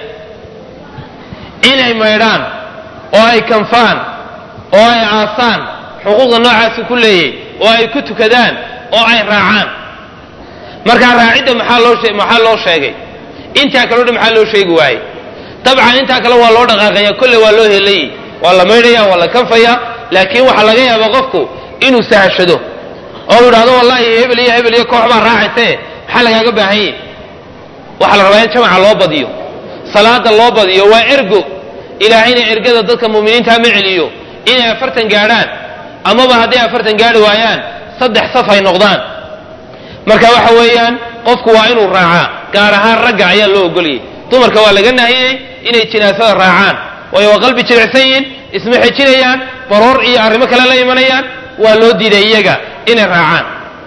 inay maydhaan oo ay kanfaan oo ay aasaan xuquuqda noocaasi ku leeyahy oo ay ku tukadaan oo ay raacaan markaa raacidda maxaa loo maxaa loo sheegay intaa kaleo dhan maxaa loo sheegi waayey dabcan intaa kale waa loo dhaqaaqaya kolle waa loo helayay waa la maydhaya waa la kanfaya laakiin waxaa laga yaabaa qofku inuu sahashado oo idhahdo wallahi hebel iyo hebel iyo koox baa raacayse maxaa lagaaga baahan yahy waxaa la rabaa in jamaca loo badiyo salaada loo badiyo waa ergo ilaahayna ergada dadka mu'miniinta ma celiyo inay afartan gaadhaan amaba hadday afartan gaadhi waayaan saddex saf ay noqdaan marka waxa weeyaan qofku waa inuu raacaa gaar ahaan ragga ayaa loo ogolayay dumarka waa laga nahiyey inay jinaasada raacaan waayo waa qalbi jilicsan yihin isma xejinayaan baroor iyo arrimo kale la imanayaan waa loo diiday iyaga inay raacaan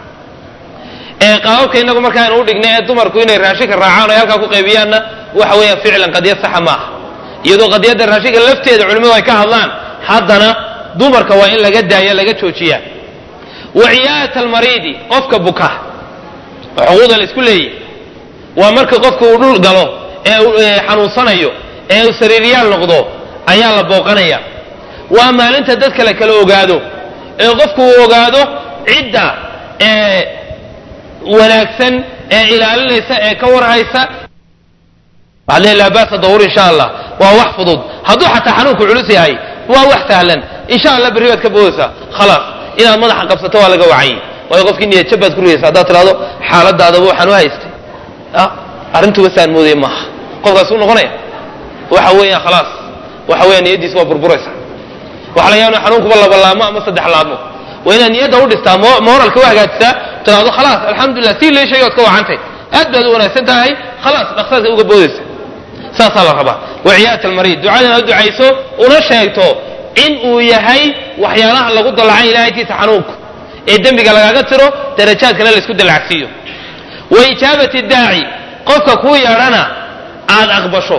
qaababka inagu marka aynu udhignay ee dumarku inay raashinka raacaan o halkaa ku qaybiyaanna waxa weeyaan ficlan qadiyad saxa maaha iyadoo qadiyadda raashinka lafteeda culimmadu ay ka hadlaan haddana dumarka waa in laga daaya laga joojiya wa ciyaayat almariidi qofka buka oo xuquuqda la isku leeyahy waa marka qofka uu dhul galo ee uu xanuunsanayo ee uu sariiryaal noqdo ayaa la booqanaya waa maalinta dad kale kala ogaado ee qofku uu ogaado cidda ee wanaagsan ee ilaalinaysa ee ka warhaysa waxaad leeyahay laa baasa dawur insha allah waa wax fudud hadduu xataa xanuunku culus yahay waa wax sahlan insha allah berri baad ka boodaysaa khalaas inaad madaxa qabsato waa laga wacay waayo qofkii niyadjab baad ku rigaysa haddaad tidhahdo xaaladaadaba waxaan u haystay arrintuba saan moodaya maaha qofkaas u noqonaya waxa weeyaan khalaas waxa weeyaan niyaddiis waa burburaysa waxa laga yaaba xanuunkuba laba laamo ama saddex laamo waa inaad niyadda u dhistaa moralka u hagaajisaa tidhahdo khalaas alxamdulilah sii lee sheegay ood ka wacantay aad baad u wanaagsan tahay khalaas dhaqsaasa uga boodaysa saasaa la rabaa waciyaat almariid ducadan aad ducayso una sheegto in uu yahay waxyaalaha lagu dallacay ilaahaytiisa xanuunku ee dembiga lagaaga tiro darajaadkana laysku dallacsiiyo wa ijaabati daaci qofka kuu yeedhana aad aqbasho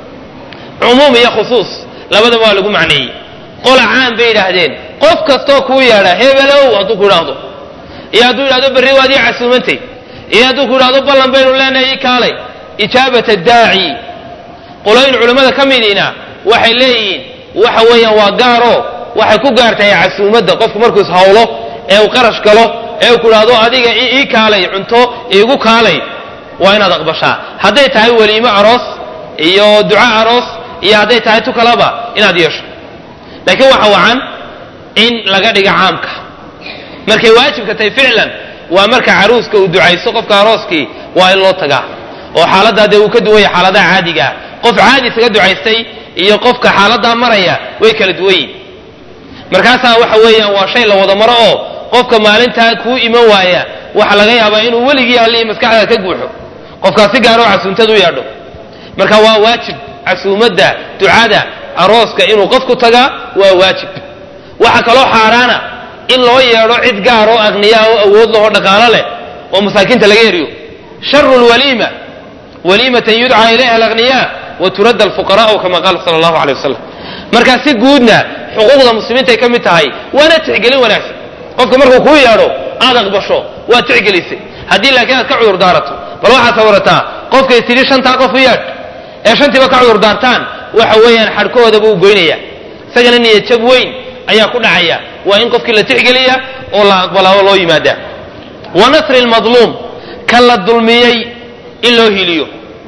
cumuum iyo khusuus labadaba waa lagu macneeyey qola caan bay yidhaahdeen qof kastoo kuu yeedha hebelow hadduu ku idhaahdo iyo hadduu yidhahdo berri waad ii casuumantay iyo hadduu ku idhahdo ballan baynu leenahay ii kaalay ijaabata daaci qolooyin culimmada ka midiina waxay leeyihiin waxa weeyaan waa gaaro waxay ku gaartahay casuumadda qofku markuu ishawlo ee uu qarash galo ee uu ku idhahdo adiga ii kaalay cunto iigu kaalay waa inaad aqbashaa hadday tahay weliimo aroos iyo duco aroos iyo hadday tahay tu kalaba inaad yeesho laakiin waxa wacan in laga dhiga caamka markay waajibka tahay ficlan waa marka caruuska uu ducayso qofka arooskii waa in loo tagaa oo xaaladdaa dee uu ka duwanya xaaladaha caadigaa qof caadi isaga ducaystay iyo qofka xaaladaa maraya way kala duwan yihin markaasaa waxa weeyaan waa shay la wada maro oo qofka maalintaa kuu iman waaya waxa laga yaabaa inuu weligii allihii maskaxda ka guuxo qofkaas si gaaroo casuumtad u yeedho marka waa waajib casuumadda ducada arooska inuu qofku tagaa waa waajib waxa kaloo xaaraana in loo yeedho cid gaar oo aqniyaa oo awood lahoo dhaqaalo leh oo masaakiinta laga eriyo sharu lwaliima waliimatan yudcaa ilayha alaqniyaa wa turadda alfuqaraa'u kama qaala sala allahu alay wasalam markaa si guudna xuquuqda muslimiintay ka mid tahay waana tixgelin wanaagsan qofka markuu kuu yeedho aad aqbasho waad tixgelisay haddii laakiin aad ka cudur daarato bal waxaad sawirataa qofkay tidhi shantaa qof u yeedh ee shantiiba ka cudur daartaan waxa weeyaan xadhkahoodaba uu goynaya isagana niyadjab weyn ayaa ku dhacaya waa in qofkii la tixgeliya oo la aqbalaa oo loo yimaada wa nasri lmadluum ka la dulmiyey in loo hiliyo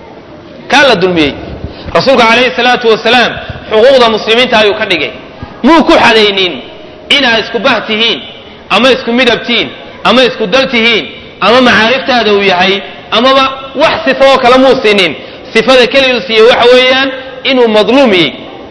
kaa la dulmiyey rasuulka calayhi salaatu wasalaam xuquuqda muslimiinta ayuu ka dhigay muu ku xadaynin inaad isku bah tihiin ama isku midab tihiin ama isku dal tihiin ama macaariftaada uu yahay amaba wax sifo oo kale muu siinin sifada keliyu siiyey waxa weeyaan inuu madluumiyey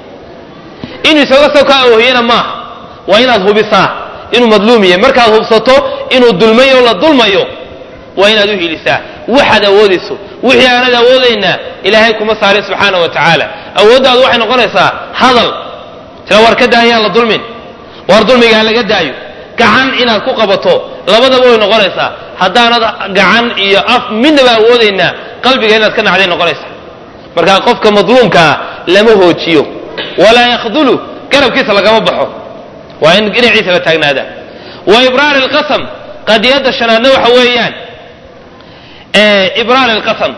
inuu isaga soo kaa oohiyana maaha waa inaad hubisaa inuu madluumiye markaad hubsato inuu dulmayo o la dulmayo waa inaad u hilisaa waxaad awoodayso wixii aanad awoodayna ilaahay kuma saarin subxaana wa tacaala awooddaadu waxay noqonaysaa hadal tila war ka daayaan la dulmin war dulmigaa laga daayo gacan inaad ku qabato labadaba way noqonaysaa haddaanad gacan iyo af midnaba awoodayna qalbiga inaad ka nacday noqonaysaa marka qofka madluumkaa lama hoojiyo walaa yakhdulu garabkiisa lagama baxo waa in dhinaciisa la taagnaada wa ibraar alqasam qadiyadda shanaadna waxa weeyaan ibraar alqasam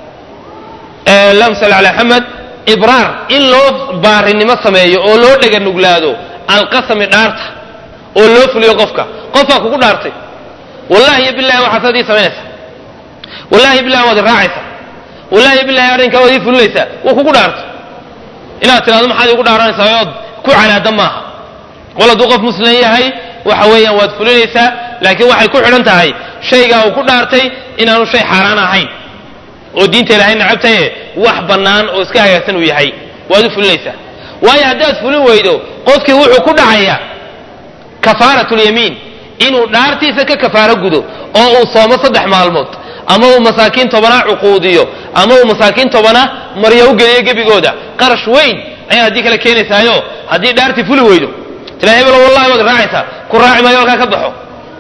allahuma salli ala maxamed ibraar in loo baarinimo sameeyo oo loo dhega nuglaado alqasami dhaarta oo loo fuliyo qofka qofbaa kugu dhaartay wallahi iyo bilahi waxaad adii samaynaysaa wallahi bilahi waad iraacaysaa wallahi bilahi arrinkaa waad ii fulinaysaa wuu kugu dhaartay inaad tidhahdo maxaad igu dhaaranaysaa ood ku canaada maaha qol hadduu qof muslim yahay waxa weeyaan waad fulinaysaa laakiin waxay ku xidhan tahay shaygaa uu ku dhaartay inaanu shay xaaraan ahayn oo diinta ilahay nacabtaye wax bannaan oo iska hagaagsan uu yahay waad u fulinaysaa waayo haddaad fulin weydo qofkii wuxuu ku dhacayaa kafaaratulyamiin inuu dhaartiisa ka kafaaro gudo oo uu soomo saddex maalmood ama uu masaakiin tobanaa cuquudiyo ama uu masaakiin tobanaa maryo u geliyo gebigooda qarash weyn ayaa haddii kale keenaysaayo haddii dhaartii fuli weydo tila hebelo wallahi waad raacaysaa ku raaci maayo halkaa ka baxo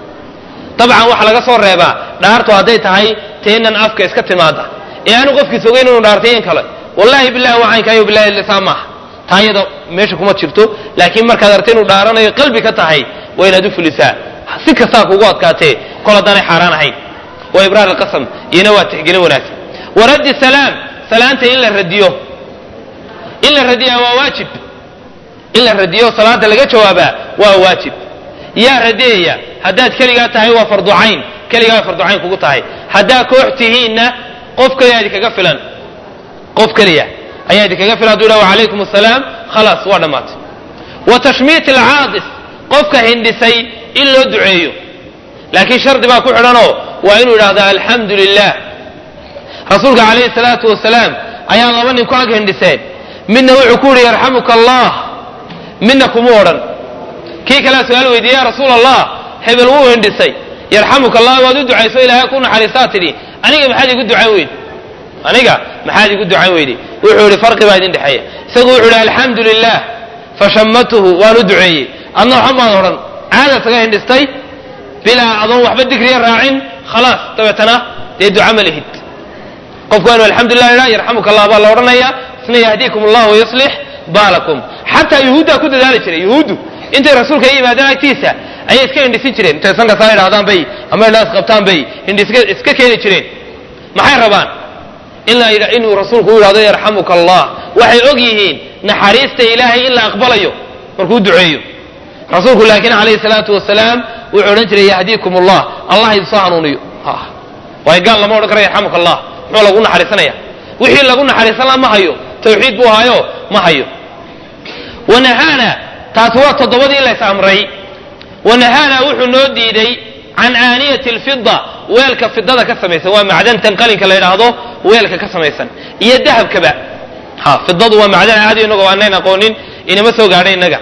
dabcan waxaa laga soo reebaa dhaartu hadday tahay teenan afka iska timaada ee aanu qofkiis ogeyn inuu dhaartay in kale wallahi billahi waa caynkaayo billahi lisaa maaha taa iyada meesha kuma jirto laakiin markaad aragta inuu dhaaranayo qalbi ka tahay waa inaad u fulisaa si kastaa kugu adkaatee kol haddaanay xaaraan ahayn waa ibraar alqasam iyana waa tixgelin wanaagsan waraddi salaam salaanta in la radiyo in la radiyaa waa waajib in la radiyo salaada laga jawaabaa waa waajib yaa radiyaya haddaad keligaa tahay waa farducayn keligaa waa farducayn kugu tahay haddaa koox tihiinna qof keliya idinkaga filan qof keliya ayaa idinkaga filan haduu yidhaha wacalaykum asalaam khalaas waa dhammaatay wa tashmiit alcaadis qofka hindhisay in loo duceeyo laakiin shardi baa ku xidhanoo waa inuu yidhahda alxamdu lilah rasuulka calayhi salaatu wasalaam ayaa laba nin ku ag hindhiseen midna wuxuu ku yidhi yarxamuka allah midna kuma odhan kii kalea su-aal weydiiye ya rasuul allah hebel wuu hindhisay yarxamuka allah waad u ducayso ilaahay ku naxariistaa tidhi aniga maxaad igu ducayn weydi aniga maxaad igu ducayn weydi wuxuu yidhi farqi baa idin dhexeeya isagu wuxuu yidhi alxamdu lilah fashamatuhu waan u duceeyey adna waxa maad odhan caada saga hindhistay bilaa adoon waxba digriya raacin khalaas dabeetana dee duca ma lihid qofku waa inu alxamdulilah idhaa yarxamuka allah baa la odhanaya isna yahdiikum allah wayaslix baalakum xataa yuhuuddaa ku dadaali jiray yuhuuddu intay rasuulka i yimaadaan agtiisa ayay iska hindhisin jireen intay sankasaa idhahdaan bay ama indhaas qabtaan bay hindhiska iska keeni jireen maxay rabaan inuu rasuulku u yidhahdo yarxamuka allah waxay og yihiin naxariista ilaahay in la aqbalayo markuu duceeyo rasuulku laakiin calayhi salaatu wasalaam wuxuu odhan jiray yahdiikum allah allah idinsoo hanuuniyo waayo gaal lama odhan karo yarxamuka allah muxuu lagu naxariisanaya wixii lagu naxariisan la ma hayo tawxiid buu hayo ma hayo wanahaana taasi waa toddobadii lays amray wanahaana wuxuu noo diiday can aaniyati alfida weelka fidada ka samaysan waa macdantan qalinka la yidhaahdo weelka ka samaysan iyo dahabkaba ha fidadu waa macdan caadi inagoo aanan aqoonin inama soo gaadha innaga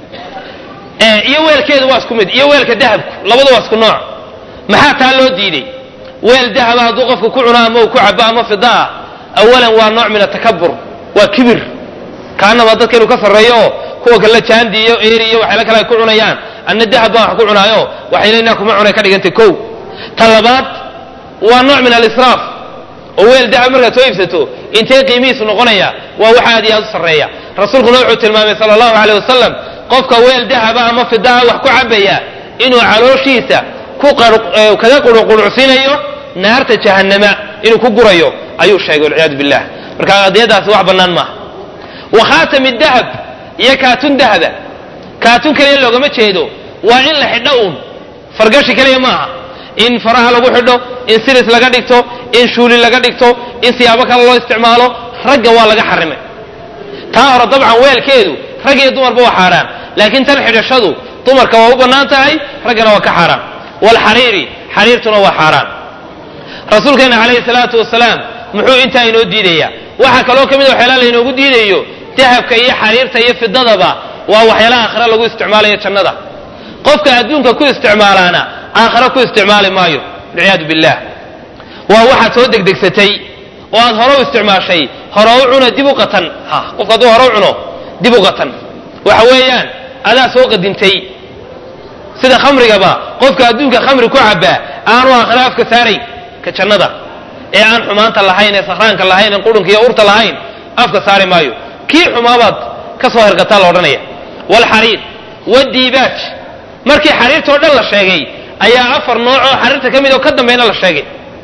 iyo weelkeedu waa isku mid iyo weelka dahabku labadu waa isku nooc maxaa taa loo diiday weel dahaba hadduu qofku ku cuno ama uu ku cabo ama fida ah awalan waa nooc min atakabur waa kibir kaanaba dadka inuu ka sarreeyo oo kuwa kale jaandi iyo eeri iyo waxyaala kale ay ku cunayaan anna dahab baan wax ku cunaayo waxayna inaa kuma cunay ka dhigantay kow ta labaad waa nooc min alisraaf oo weel dahab markaad soo iibsato intee qiimihiisu noqonaya waa wax aad iyo aad u sarreeya rasuulkuna wuxuu tilmaamay sala allahu aleyh wasalam qofka weel dahaba ama fidaa wax ku cabaya inuu calooshiisa kaga quruqurucsiinayo naarta jahannama inuu ku gurayo ayuu sheegay walciyaadu billah marka adiyadaasi wax bannaan maaha wa khaatami dahab iyo kaatun dahaba kaatun keliya loogama jeedo waa in la xidho uun fargashi keliya maaha in faraha lagu xidho in siris laga dhigto in shuuli laga dhigto in siyaabo kale loo isticmaalo ragga waa laga xarimay taa hore dabcan weelkeedu rag iyo dumarba waa xaaraan laakiin tan xidhashadu dumarka waa u bannaan tahay raggana waa ka xaaraan waalxariiri xariirtuna waa xaaraan rasuulkeena calayhi salaatu wasalaam muxuu intaa inoo diidayaa waxaa kaloo ka mid a waxyaalaha laynoogu diidayo dahabka iyo xariirta iyo fidadaba waa waxyaalaha aakhira lagu isticmaalayo jannada qofka adduunka ku isticmaalaana aakhira ku isticmaali maayo walciyaadu billah waa waxaad soo degdegsatay oo aad hore u isticmaashay hore u cuna dib u qatan qofka hadduu hore u cuno dib u qatan waxa weeyaan adaa soo qadintay sida khamrigaba qofka adduunka khamri ku cabaa aanu aakhira afka saarayn ka jannada ee aan xumaanta lahayn ee sakhraanka lahayn ee qurunka iyo urta lahayn afka saari maayo kii xumaabaad ka soo hergataa la odhanaya waalxariir wadiibaaj markii xariirtao dhan la sheegay ayaa afar nooc oo xariirta ka mid oo ka dambayna la sheegay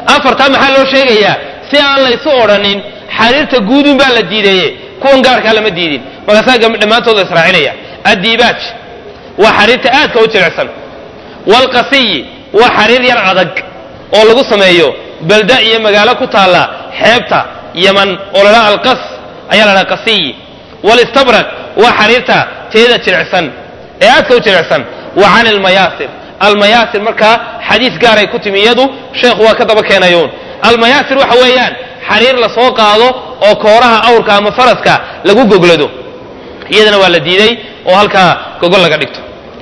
afartaa maxaa loo sheegayaa si aan laysu odhanin xariirta guudun baa la diideeye kuwan gaarkaa lama diidin markaasaa dhammaantooda israacinaya addiibaaj waa xariirta aadka u jilicsan waalqasiyi waa xariir yar adag oo lagu sameeyo balda iyo magaalo ku taalla xeebta yaman oo la dhaha alqas ayaa la dhaha qasiyi walistabraq waa xariirta teeda jilicsan ee aadka u jilicsan wa can almayaasir almayaasir markaa xadiis gaaray ku timi iyadu sheekhu waa ka daba keenayuun almayaasir waxa weeyaan xariir la soo qaado oo kooraha awrka ama faraska lagu goglado iyadana waa la diiday oo halkaa gogol laga dhigto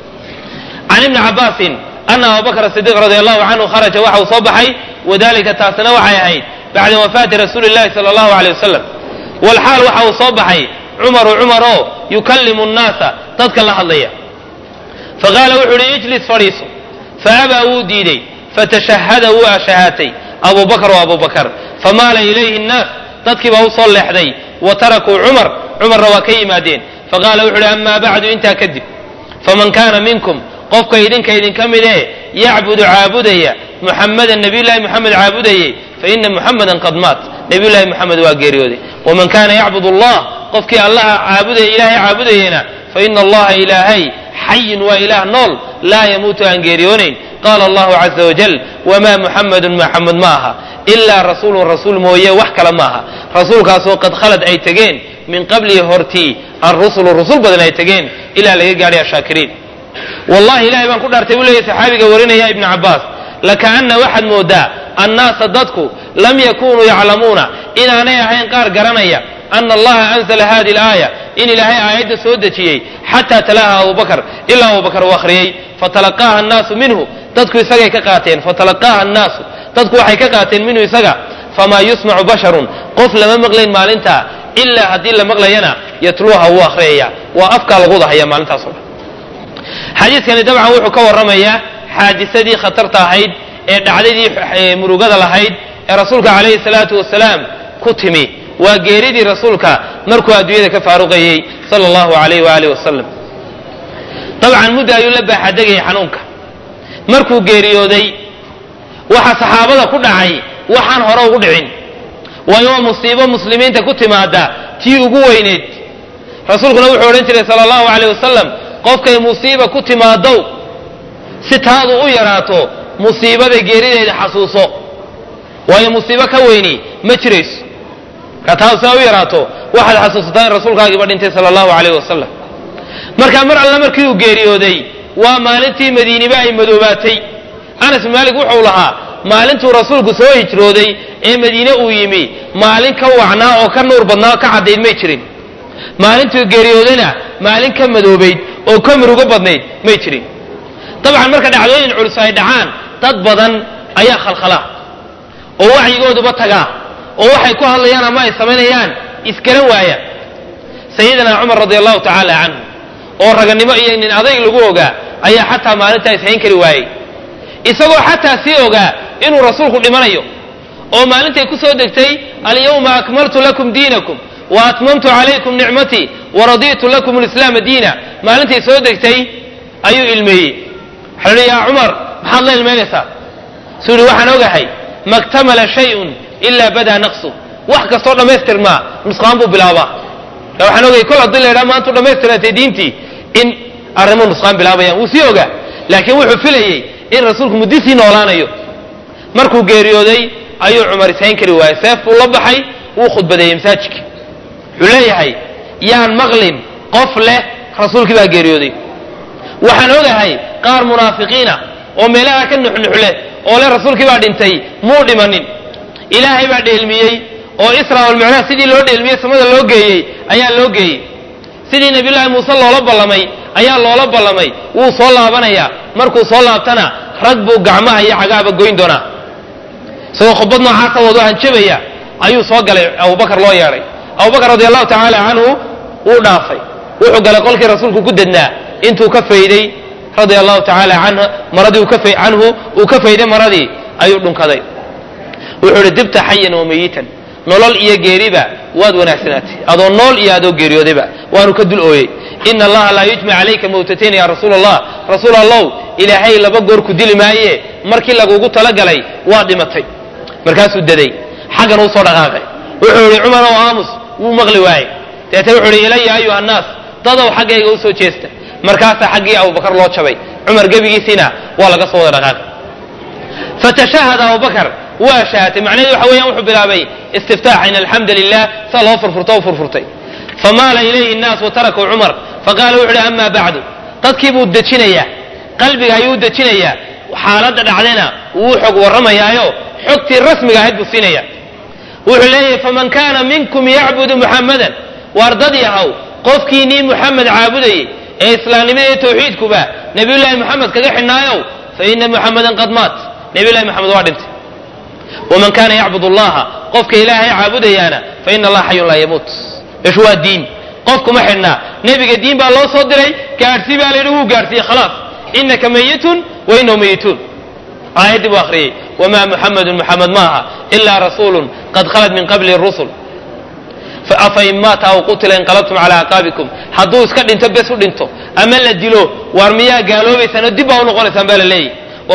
can ibni cabaasin ana abubakr sidiiq radi allahu canhu kharaja waxa uu soo baxay wadalika taasina waxay ahayd bacda wafaati rasuuli llahi sala allahu aleyh wasalam walxaal waxa uu soo baxay cumaru cumaroo yukallimu nnaasa dadka la hadlaya faqaala wuxuu uhi ijlis fadhiiso faabaa wuu diiday fatashahada wuu ashahaatay abu bakr wa abu bakr famaala ilayhi nnaas dadkii baa u soo leexday wa tarakuu cumar cumarna waa ka yimaadeen faqaala wuxu uhi amaa bacdu intaa kadib faman kaana minkum qofka idinka idinka mid ee yacbudu caabudaya muxamadan nabiyullahi muxamed caabudayey faina muxamadan qad maat nabiyullahi muxamed waa geeriyooday waman kaana yacbud allah qofkii allaha caabudaya ilaahay caabudayena faina allaha ilaahay xayin waa ilaah nool laa yamuutu aan geeriyoonayn qaala allahu caza wajal wamaa muxamadun maxamed ma aha ilaa rasuulun rasuul mooye wax kale ma aha rasuulkaasoo qad khalad ay tegeen min qablihi hortii arrusulu rusul badan ay tegeen ilaa laga gaadhay ashaakiriin wallahi ilahay baan ku dhaartay buu leeyahy saxaabiga warinaya ibnu cabbaas lakaana waxaad moodaa annaasa dadku lam yakunuu yaclamuuna inaanay ahayn qaar garanaya ana allaha anzla hadi alaaya in ilaahay aayadda soo dejiyey xataa talaaha abubakar ilaa abubakar uu akhriyey fatalaqaaha annaasu minhu dadku isagay ka qaateen fatalaqaaha annaasu dadku waxay ka qaateen minhu isaga famaa yusmacu basharun qof lama maqlayn maalintaa ilaa haddii la maqlayana yatluuha wuu akhriyaya waa afkaa lagu dahaya maalintaas o dhan xadiidkani dabcan wuxuu ka warramayaa xaadisadii khatarta ahayd ee dhacdadii murugada lahayd ee rasuulka calayhi salaatu wasalaam ku timi waa geeridii rasuulka markuu adduunyada ka faaruqayey sala allahu alayh waaalih wasalam dabcan muddo ayuu la baaxadegayay xanuunka markuu geeriyooday waxa saxaabada ku dhacay waxaan hore ugu dhicin waayo waa musiibo muslimiinta ku timaada tii ugu weyneyd rasuulkuna wuxuu odhan jiray sala allahu alayh wasalam qofkay musiiba ku timaadow si taadu u yaraato musiibada geerideeda xasuuso waayo musiibo ka weyni ma jirayso ka taadu sidaa u yaraato waxaad xasuusataa in rasuulkaagiiba dhintay sala allahu alayh wasalam markaa mar alle markii uu geeriyooday waa maalintii madiiniba ay madoobaatay anas bin maalik wuxuu lahaa maalintuu rasuulku soo hijrooday ee madiine uu yimi maalin ka wacnaa oo ka nuur badnaa oo ka caddayd may jirin maalintuu geeriyoodayna maalin ka madoobayd oo ka murugo badnayd may jirin dabcan marka dhacdooyin culus ay dhacaan dad badan ayaa khalkhala oo wacyigooduba tagaa oo waxay ku hadlayaan ama ay samaynayaan iskaran waaya sayidina cumar radi allahu tacaala canhu oo raganimo iyo nin adayg lagu ogaa ayaa xataa maalintaa ishayn kari waayey isagoo xataa sii ogaa inuu rasuulku dhimanayo oo maalintay ku soo degtay alyawma akmaltu lakum diinakum wa atmamtu calaykum nicmatii waraditu lakum lislaama diina maalintay soo degtay ayuu ilmeeyey waxaa hi yaa cumar maxaad la ilmaynaysaa suu yihi waxaan ogahay maktamala shayun ilaa badaa naqsu wax kastoo dhammaystirmaa nusqaan buu bilaabaa waxaan ogay kol haddii la ydhaha maantu dhammaystirantay diintii in arrimuhu nusqaan bilaabayaan wuu sii ogaa laakiin wuxuu filayey in rasuulku muddisii noolaanayo markuu geeriyooday ayuu cumar ishayn kari waayey seef buu la baxay wuu khudbadeeyey masaajidka wuxuu leeyahay yaan maqlin qof leh rasuulkii baa geeriyooday waxaan ogahay qaar munaafiqiina oo meelaha ka nuxnuxleh oo leh rasuulkii baa dhintay muu dhimanin ilaahay baa dheelmiyey oo isra walmicraaj sidii loo dheelmiyey samada loo geeyey ayaa loo geeyey sidii nabiyullaahi muuse loola ballamay ayaa loola ballamay wuu soo laabanayaa markuu soo laabtana rag buu gacmaha iyo cagaaba goyn doonaa isagoo khudbad noocaasa wado hanjabaya ayuu soo galay abubakar loo yeedhay abubakar radi allahu tacaala canhu wuu dhaafay wuxuu galay qolkii rasuulku ku dednaa intuu ka fayday radia allahu tacaala maradii canhu uu ka fayday maradii ayuu dhunkaday wuxuu ihi dibta xayan wa mayitan nolol iyo geeriba waad wanaagsanaatay adoo nool iyo adoo geeriyoodayba waanu ka dul ooyey ina allaha laa yujmac calayka mawtatayn ya rasuul allah rasuul allow ilaahay laba goor ku dili maaye markii lagugu talagalay waa dhimatay markaasuu daday xaggan uu soo dhaqaaqay wuxuu ihi cumar ow aamus wuu maqli waayey deetna wuxuu ihi ilaya ayuha annaas dadow xaggayga u soo jeesta markaasaa xaggii abubakar loo jabay cumar gebigiisiina waa laga soo wada dhaqaaqay fatashahada abubakar waa shahatay macnaheedu waxa weeyaan wuxuu bilaabay istiftaax in alxamda lilah saa loo furfurto u furfurtay famaala ilayhi nnaas watarakuu cumar faqaala wuxu uhi ama bacdu dadkii buu dejinayaa qalbiga ayuu dejinayaa xaaladda dhacdayna wuu xog warramayaayo xogtii rasmiga ahayd buu siinaya wuxuu leeyahay faman kaana minkum yacbudu muxammadan waar dad yahow qofkiinii muxamed caabudayey ee islaamnimada iyo tawxiidkuba nabiyullaahi moxamed kaga xidhnaayow fa ina muxamadan qad maat nabiyullahi moxamed waa dhintay waman kaana yacbud allaha qofka ilaahay caabudayaana fa ina allaha xayun laa yamuut ish waa diin qofkuma xidhnaa nebiga diin baa loo soo diray gaadhsii baa layidhi wuu gaadhsiiyey khalaas inaka mayitun wa inahu mayituun aayaddii buu akhriyey wamaa muxamedun muxamed maaha ilaa rasuulun qad khalad min qabli rusul afain maata aw qutila inqalabtum calaa acqaabikum hadduu iska dhinto bes u dhinto ama la dilo waar miyaa gaaloobaysaan oo dib baa u noqonaysaan baa la leeyahy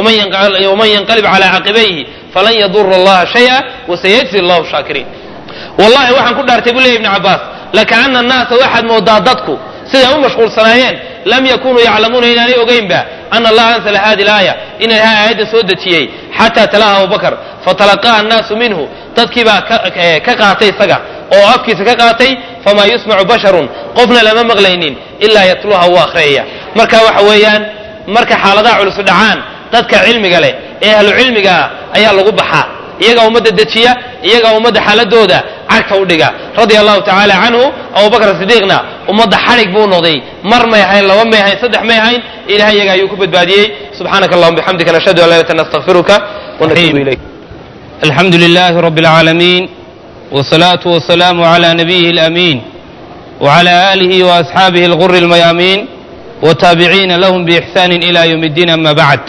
waman yanqalib calaa caqibayhi falan yadura allaha shaya wasayajzi allahu shaakiriin wallahi waxaan ku dhaartay buu leeya ibni cabbaas lakaana annaasa waxaad moodaa dadku siday u mashquulsanaayeen lam yakunuu yaclamuuna inaanay ogeynba ana allaha anzala hadi laaya in ilaha aayadda soo dejiyey xataa talaha abubakar fatalaqaha annaasu minhu dadkii baa ka qaatay isaga oo afkiisa ka qaatay famaa yusmacu basharun qofna lama maqlaynin ilaa yatluha wuu akhriyaya marka waxa weeyaan marka xaaladaha culusu dhacaan dadka cilmiga leh ee ahlu cilmiga ah ayaa lagu baxaa iyagaa ummadda dejiya iyagaa ummadda xaaladooda cagta u dhiga radia allahu tacaala canhu abubakr sidiiqna ummadda xadhig buu noqday mar may ahayn laba may ahayn saddex may ahayn ilahay iyaga ayuu ku badbaadiyey subxaanaka allahuma bixamdika nashhadu an laa ilaha illa nastaghfiruka wanatuubu ilayk الحمد لله رب العالمين والصلاة والسلام على نبيه الأمين وعلى آله وأصحابه الغر الميامين والتابعين لهم بإحسان إلى يوم الدين أما بعد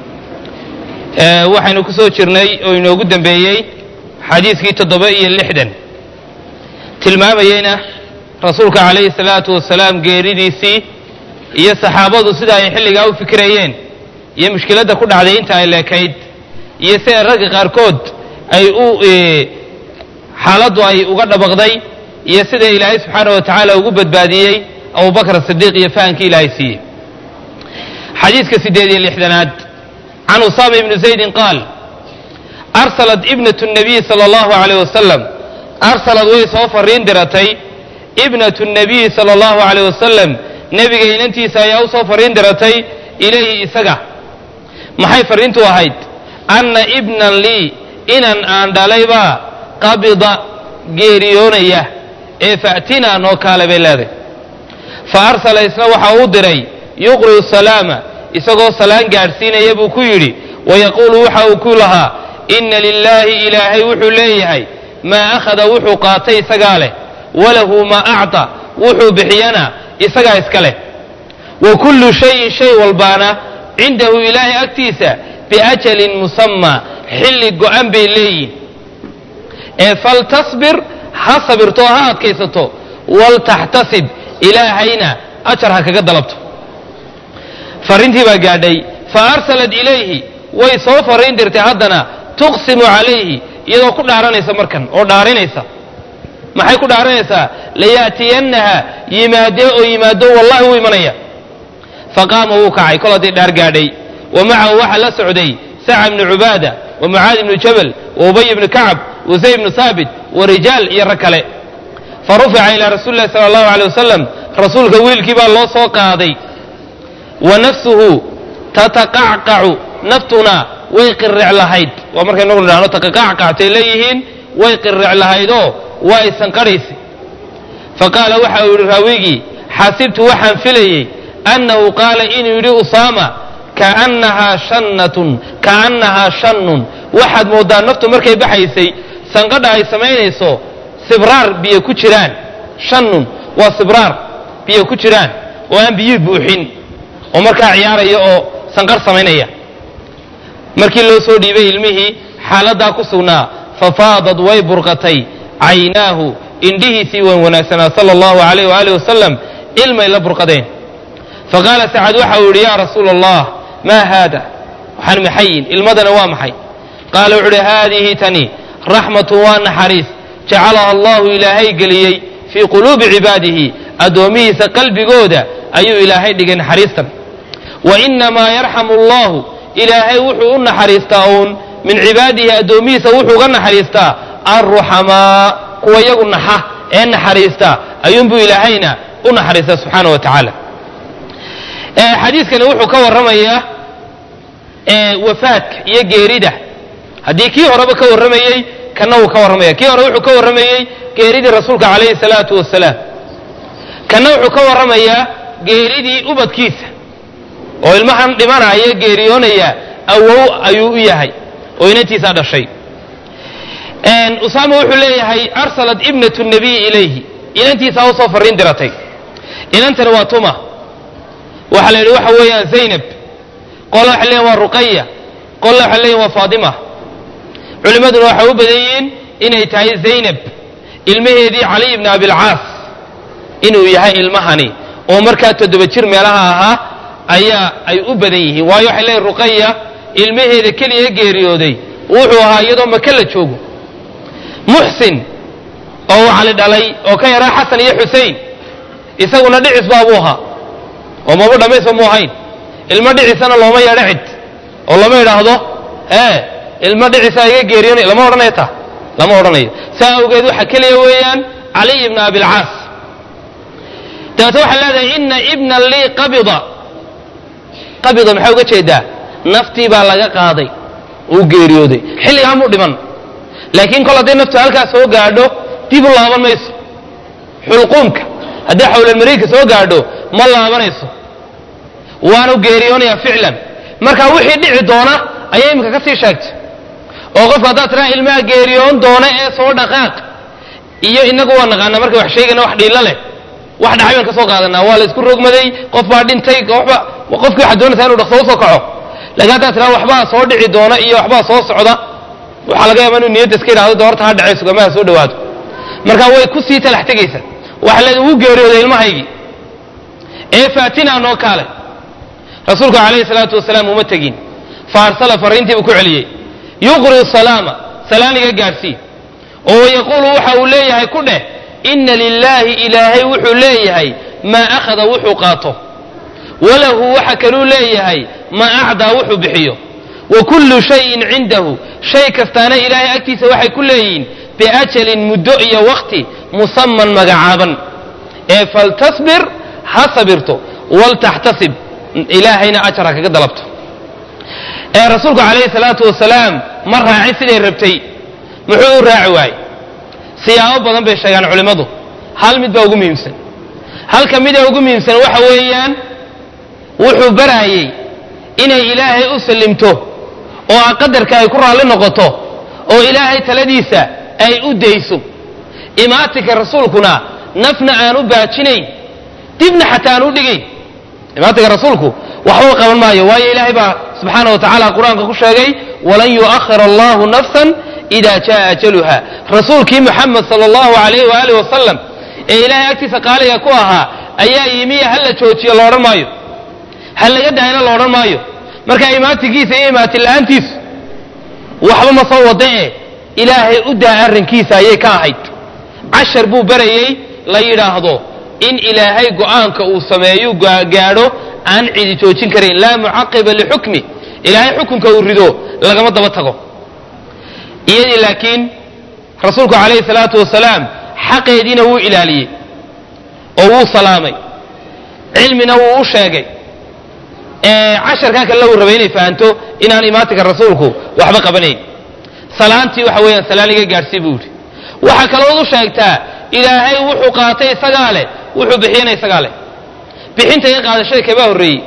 آه waxaynu ku soo jirnay oo inoogu dambeeyey xadiiskii toddoba iyo lixdan tilmaamayeyna rasuulka calayhi salaatu wasalaam geeridiisii iyo saxaabadu sida ay xilligaa u fikirayeen iyo mushkiladda ku dhacday inta ay leekayd iyo sida ragga qaarkood ay u xaaladdu ay uga dhabaqday iyo sida ilaahay subxaana wa tacaala ugu badbaadiyey abubakr sidiiq iyo fahankii ilaahay siiyey xadiiska sideed iyo lixdanaad can usaama ibni zaydin qaal arsalat ibnatu nabiy sala allahu alayh wasalam arsalad way soo fariin diratay ibnatu nabiyi sala allahu alayh wasalam nebiga inantiisa ayaa u soo fariin diratay ilayhi isaga maxay fariintu ahayd anna ibnan lii inan aan dhalaybaa qabida geeriyoonaya ee fa'tinaa noo kaale bay leedahay fa arsala isna waxa uu diray yuqri'u salaama isagoo salaan gaadhsiinaya buu ku yidhi wayaquulu waxa uu ku lahaa inna lilaahi ilaahay wuxuu leeyahay maa akhada wuxuu qaatay isagaa leh walahu maa acta wuxuu bixiyana isagaa iska leh wa kullu shayin shay walbaana cindahu ilaahay agtiisa biajalin musammaa xilli go'an bay leeyihin ee faltasbir ha sabirto ha adkaysato waltaxtasib ilaahayna ajar ha kaga dalabto farrintii baa gaadhay fa arsalat ilayhi way soo farriin dirtay haddana tuqsimu calayhi iyadoo ku dhaaranaysa markan oo dhaarinaysa maxay ku dhaaranaysaa layaatiyannaha yimaadee oo yimaado wallahi wuu imanaya faqaama wuu kacay kol haddii dhaar gaadhay wa macahu waxaa la socday saca bnu cubaada wa mucaadi bnu jabal wa ubay bnu kacab wa zayd bnu saabit wa rijaal iyo rag kale fa rufica ilaa rasuuli lahi sala allahu alay wasalam rasuulka wiilkii baa loo soo qaaday wa nafsuhu tataqacqacu naftuna way qiric lahayd waa markay nagu dhahno taqaqacqactay leeyihiin way qiric lahaydoo waa isanqadhaysa fa qaala waxa uu yidhi raawigii xasibtu waxaan filayey annahu qaala inuu yidhi usaama kaannahaa shannatun kaannahaa shannun waxaad mooddaa naftu markay baxaysay sanqadha ay samaynayso sibraar biyo ku jiraan shannun waa sibraar biyo ku jiraan oo aan biyi buuxin oo markaa ciyaaraya oo sanqar samaynaya markii loo soo dhiibay ilmihii xaaladdaa ku sugnaa fafaadad way burqatay caynaahu indhihiisii wan wanaagsanaa sala allahu alayh waaalih wasalam ilmay la burqadeen faqaala sacad waxa uu yidhi yaa rasuula allah maa haada waxaan maxayin ilmadana waa maxay qaala wuxu uhi haadihi tani raxmatun waa naxariis jacalaha allahu ilaahay geliyey fii quluubi cibaadihi addoomihiisa qalbigooda ayuu ilaahay dhigay naxariistan wa inamaa yarxamu allahu ilaahay wuxuu u naxariistaa uun min cibaadihi addoomihiisa wuxuu uga naxariistaa alruxamaa kuwa yagu naxa ee naxariista ayuunbuu ilaahayna u naxariistaa subxaana wa tacaala xadiiskani wuxuu ka warramayaa wafaadka iyo geerida haddii kii horeba ka warramayey kana wuu ka warramaya kii hore wuxuu ka warramayey geeridii rasuulka calayhi salaatu wasalaam kana wuxuu ka warramayaa geeridii ubadkiisa oo ilmahan dhimanaya geeriyoonaya awow ayuu u yahay oo inantiisaa dhashay usaama wuxuu leeyahay arsalat ibnatu nabiyi ilayhi inantiisaa usoo farriin diratay inantani waa tuma waxaa la yidhi waxa weeyaan zaynab qola waxay leeyihin waa ruqaya qolla waxay leeyihin waa faatima culimmaduna waxay u badan yihiin inay tahay zaynab ilmaheedii caliy ibni abilcaas inuu yahay ilmahani oo markaa toddoba jir meelaha ahaa ayaa ay u badan yihiin waayo waxay leeyihin ruqaya ilmaheeda keliya geeriyooday wuxuu ahaa iyadoo maka la joogo muxsin oo uu cali dhalay oo ka yaraa xasan iyo xusein isaguna dhicis baabuu ahaa oo maba dhammaysba mu ahayn ilmo dhicisana looma yeedho cid oo lama idhaahdo ee ilmo dhicisa iga geeriyoonay lama odhanayo taa lama odhanayo saa awgeed waxa keliya weeyaan caliy ibna abilcaas dabeete waxay leedahay ina ibna lii qabida qabida maxaa uga jeedaa naftii baa laga qaaday uu geeriyooday xilligaa muu dhiman laakiin kol hadday naftu halkaas soo gaadho dib u laaban mayso xulquumka hadday xawlalmariidka soo gaadho ma laabanayso waanu geeriyoonayaa ficlan marka wixii dhici doona ayay iminka ka sii sheegtay oo qofka haddaad tiraa ilmaha geeriyoon doona ee soo dhaqaaq iyo inagu waa naqaanaa markay wax sheegayna wax dhiilo leh wax dhacay baan ka soo qaadanaa waa la isku rogmaday qof baa dhintay qofba qofkii waxaad doonaysaa inuu dhaqso usoo kaco laakiin haddaad tiraa waxbaa soo dhici doona iyo waxbaa soo socda waxaa laga yaaba inuu niyadda iska yidhahdo doorta ha dhacay sugamaha soo dhawaado marka way ku sii talax tegaysa waxa leeda wuu geeriyooday ilmahaygii ee faatinaa noo kaale rasuulku calayhi salaatu wasalaam uma tegin fa arsala farriintiibuu ku celiyey yuqri salaama salaaniga gaadhsii oo yaquulu waxa uu leeyahay ku dheh inna lilaahi ilaahay wuxuu leeyahay maa akhada wuxuu qaato walahu waxa kaluu leeyahay maa acdaa wuxuu bixiyo wa kullu shayin cindahu shay kastaana ilaahay agtiisa waxay ku leeyihiin biajalin muddo iyo waqti musaman magacaaban ee faltasbir ha sabirto waltaxtasib ilaahayna ajar ha kaga dalabto ee rasuulku calayhi salaatu wasalaam ma raacin siday rabtay muxuu u raaci waayey siyaabo badan bay sheegaan culimmadu hal mid baa ugu muhiimsan halka mida ugu muhiimsan waxa weeyaan wuxuu baraayey inay ilaahay u sallimto oo a qadarka ay ku raalli noqoto oo ilaahay taladiisa ay u dayso imaatinka rasuulkuna nafna aan u baajinayn dibna xataa aan u dhigayn imaatinka rasuulku waxba qaban maayo waayo ilaahay baa subxaana wa tacaala qur-aanka ku sheegay walan yu'akhir allahu nafsan ida jaa ajaluha rasuulkii muxamed sala allahu alayh waaalih wasalam ee ilaahay agtiisa qaaliga ku ahaa ayaa yimiya ha la joojiyo la odhan maayo ha laga daayna la odhan maayo marka imaatinkiisa iyo imaatin la-aantiisu waxba ma soo wada e ilaahay u daa arrinkiisa ayay ka ahayd cashar buu barayey la yidhaahdo in ilaahay go'aanka uu sameeyu gaadho aan cidi joojin karayn laa mucaqiba lixukmi ilaahay xukunka uu rido lagama daba tago iyadii laakiin rasuulku calayhi salaatu wasalaam xaqeediina wuu ilaaliyey oo wuu salaamay cilmina wuu u sheegay casharkaa kale uu rabay inay fahanto inaan imaatinka rasuulku waxba qabanayn salaantii waxa weeyaan salaaniga gaadhsii buu yidhi waxaa kalood u sheegtaa ilaahay wuxuu qaatay isagaa leh wuxuu bixiyana isagaa leh bixinta iyo qaadashada kabaa horreeyey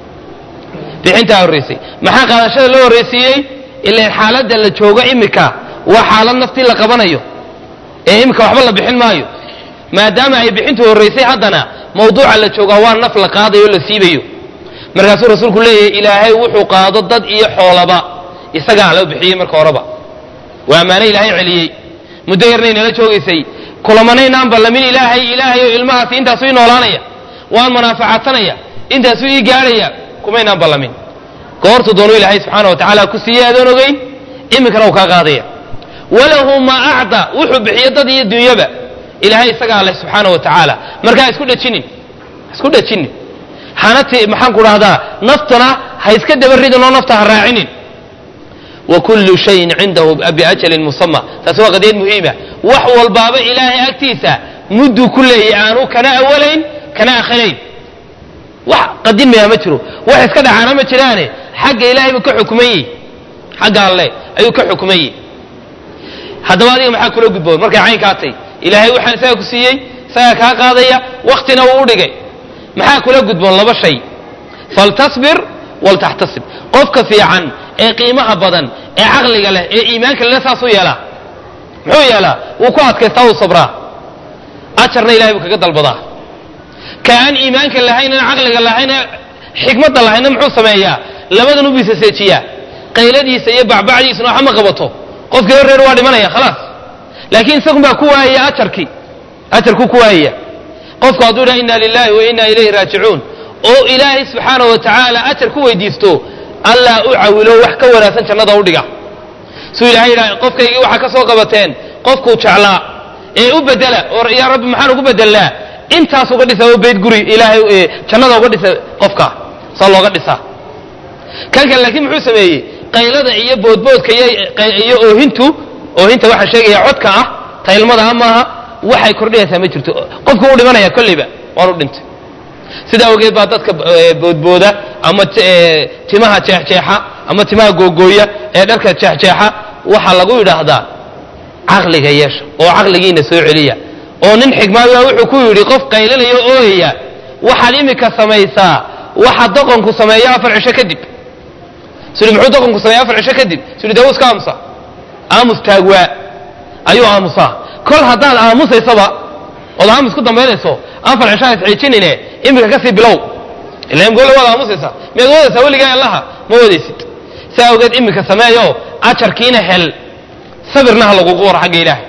bixintaa horraysay maxaa qaadashada loo horraysiiyey ilaan xaaladda la joogo imika waa xaalad naftii la qabanayo ee imika waxba la bixin maayo maadaama ay bixintu horraysay haddana mawduuca la joogaa waa naf la qaadayo o la siibayo markaasuu rasuulku leeyahay ilaahay wuxuu qaado dad iyo xoolaba isagaa loo bixiyey marka horeba waa ammaano ilaahay celiyey muddo yarnay nala joogaysay kulamanaynaan ballamin ilaahay ilaahayo ilmahaasi intaasuu ii noolaanaya waan manaafacaadsanaya intaasuu ii gaadhaya kumaynaan ballamin goortuu doonuu ilaahay subxaana wa tacaala ku siiyey adoon ogeyn iminkana uu kaa qaadaya walahu maa acda wuxuu bixiyo dad iyo dunyaba ilaahay isagaa leh subxaana wa tacaala marka ha isku dhejinin ha isku dhejinin hana ti maxaan ku dhahdaa naftana ha iska daba ridin oo nafta ha raacinin wa kullu shayin cindahu biajalin musama taasi waa qadiyad muhiima wax walbaaba ilaahay agtiisa mudduu ku leeyahy aanu kana awalayn kana akhirayn wax qadimaya ma jiro wax iska dhacaana ma jiraane xagga ilaahay buu ka xukuman yihi xagga alle ayuu ka xukuman yihi haddaba adiga maxaa kula gudboon markay caynkaa tay ilaahay waxaan isaga ku siiyey isagaa kaa qaadaya waktina wuu u dhigay maxaa kula gudboon laba shay faltasbir waltaxtasib qofka fiican ee qiimaha badan ee caqliga leh ee iimaanka leh saasuu yeelaa muxuu yeelaa wuu ku adkaystaa wuu sabraa ajarna ilahay buu kaga dalbadaa ka aan iimaanka lahaynan caqliga lahayna xikmadda lahayna muxuu sameeyaa labadan u bisaseejiyaa qayladiisa iyo bacbacdiisuna waxba ma qabato qofkii reer waa dhimanaya khalaas laakiin isagun baa ku waayaya ajarkii ajarkuu ku waayaya qofku hadduu dhaha inna lilahi wa inna ilayhi raajicuun oo ilaahay subxaana wa tacaala ajar ku weydiisto allah u cawilo wax ka wanaagsan jannada u dhiga suu ilahay yidhaha qofkaygii waxaa ka soo qabateen qofkuu jeclaa ee u bedela oo yaa rabbi maxaan ugu bedelnaa intaas uga dhisa oo beyd guri ilaahay jannada uga dhisa qofka saa looga dhisaa kan kale laakiin muxuu sameeyey qaylada iyo boodboodka iyo oohintu oohinta waxaa sheegaya codka ah taylmada ah maaha waxay kordhinaysaa ma jirto qofku u dhimanaya kolleyba waan u dhintay sidaa awgeed baa dadka boodbooda ama timaha jeexjeexa ama timaha googooya ee dharka jeexjeexa waxaa lagu yidhaahdaa caqliga yeesha oo caqligiina soo celiya oo nin xigmaada wuxuu ku yidhi qof qaylinaya o ooyaya waxaad imika samaysaa waxa doqonku sameeyo afar cisho kadib sudi muxuu doqonku sameeya afar cisho kadib sudi dee iska aamusa aamus taagwaa ayuu aamusaa kol haddaad aamusaysaba ood aamus ku dambaynayso afar cisho has xiijinine imika kasii bilow ila imgoole waad aamusaysaa miyaad wadaysaa weligaa allaha ma wadaysid saa awgeed imika sameeyo ajarkiina hel sabirna ha lagugu waro xagga ilaahay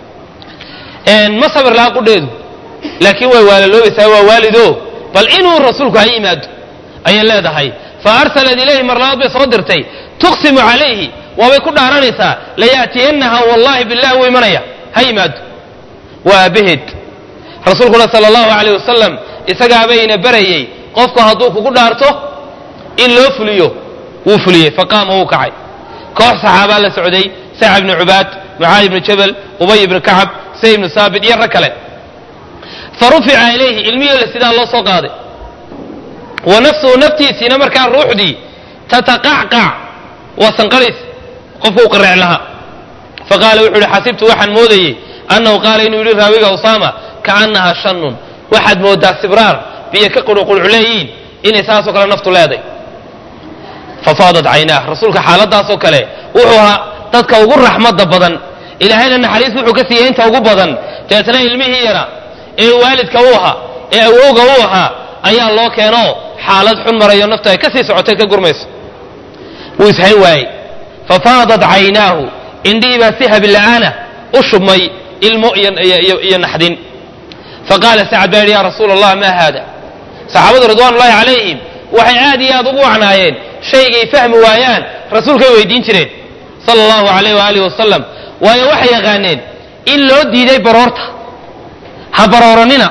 ma sabir laha qudheedu laakiin way waalaloobeysaa waa waalido bal inuu rasuulku ha yimaado ayay leedahay fa arsalat ilayhi mar labaad bay soo dirtay tuqsimu calayhi waabay ku dhaaranaysaa layaatiyanaha wallahi billahi wuu imanaya ha yimaado waa aabbaheed rasuulkuna sala allahu alayh wasalam isagaabayna barayey qofku hadduu kugu dhaarto in loo fuliyo wuu fuliyey faqaama wuu kacay koox saxaabaa la socday sacab ibnu cubaad mucaadi ibnu jabal ubay ibnu kacab say ibnu saabit iyo rag kale fa rufica ilayhi ilmihii la sidaa loo soo qaaday wa nafsuhu naftiisiina markaa ruuxdii tataqacqac waa sanqadhays qofku u qaric lahaa faqaala wuxuu uhi xasibtu waxaan moodayey annahu qaala inuu yidhi raawiga usaama kaannaha shannun waxaad moodaa sibraar biyo ka qurqurculeeyiin inay saasoo kale naftu leeday fafaadat caynaah rasuulka xaaladaasoo kale wuxuu ahaa dadka ugu raxmadda badan ilaahayna naxariis wuxuu ka siiyey inta ugu badan deetna ilmihii yara ee waalidka u ahaa ee awowga u ahaa ayaa loo keeno xaalad xun marayo naftu ay ka sii socotay ka gurmayso wuu ishayn waayey fafaadat caynaahu indhihii baa si habila'aana u shubmay ilmo iyo naxdin faqaala sacad baa yidhi ya rasuula allah maa haada saxaabadu ridwaan ullahi calayhim waxay aad iyo aad ugu wacnaayeen shaygay fahmi waayaan rasuulkay weydiin jireen sala allahu alayh waaalih wasalam waayo waxay yaqaaneen in loo diiday baroorta ha barooranina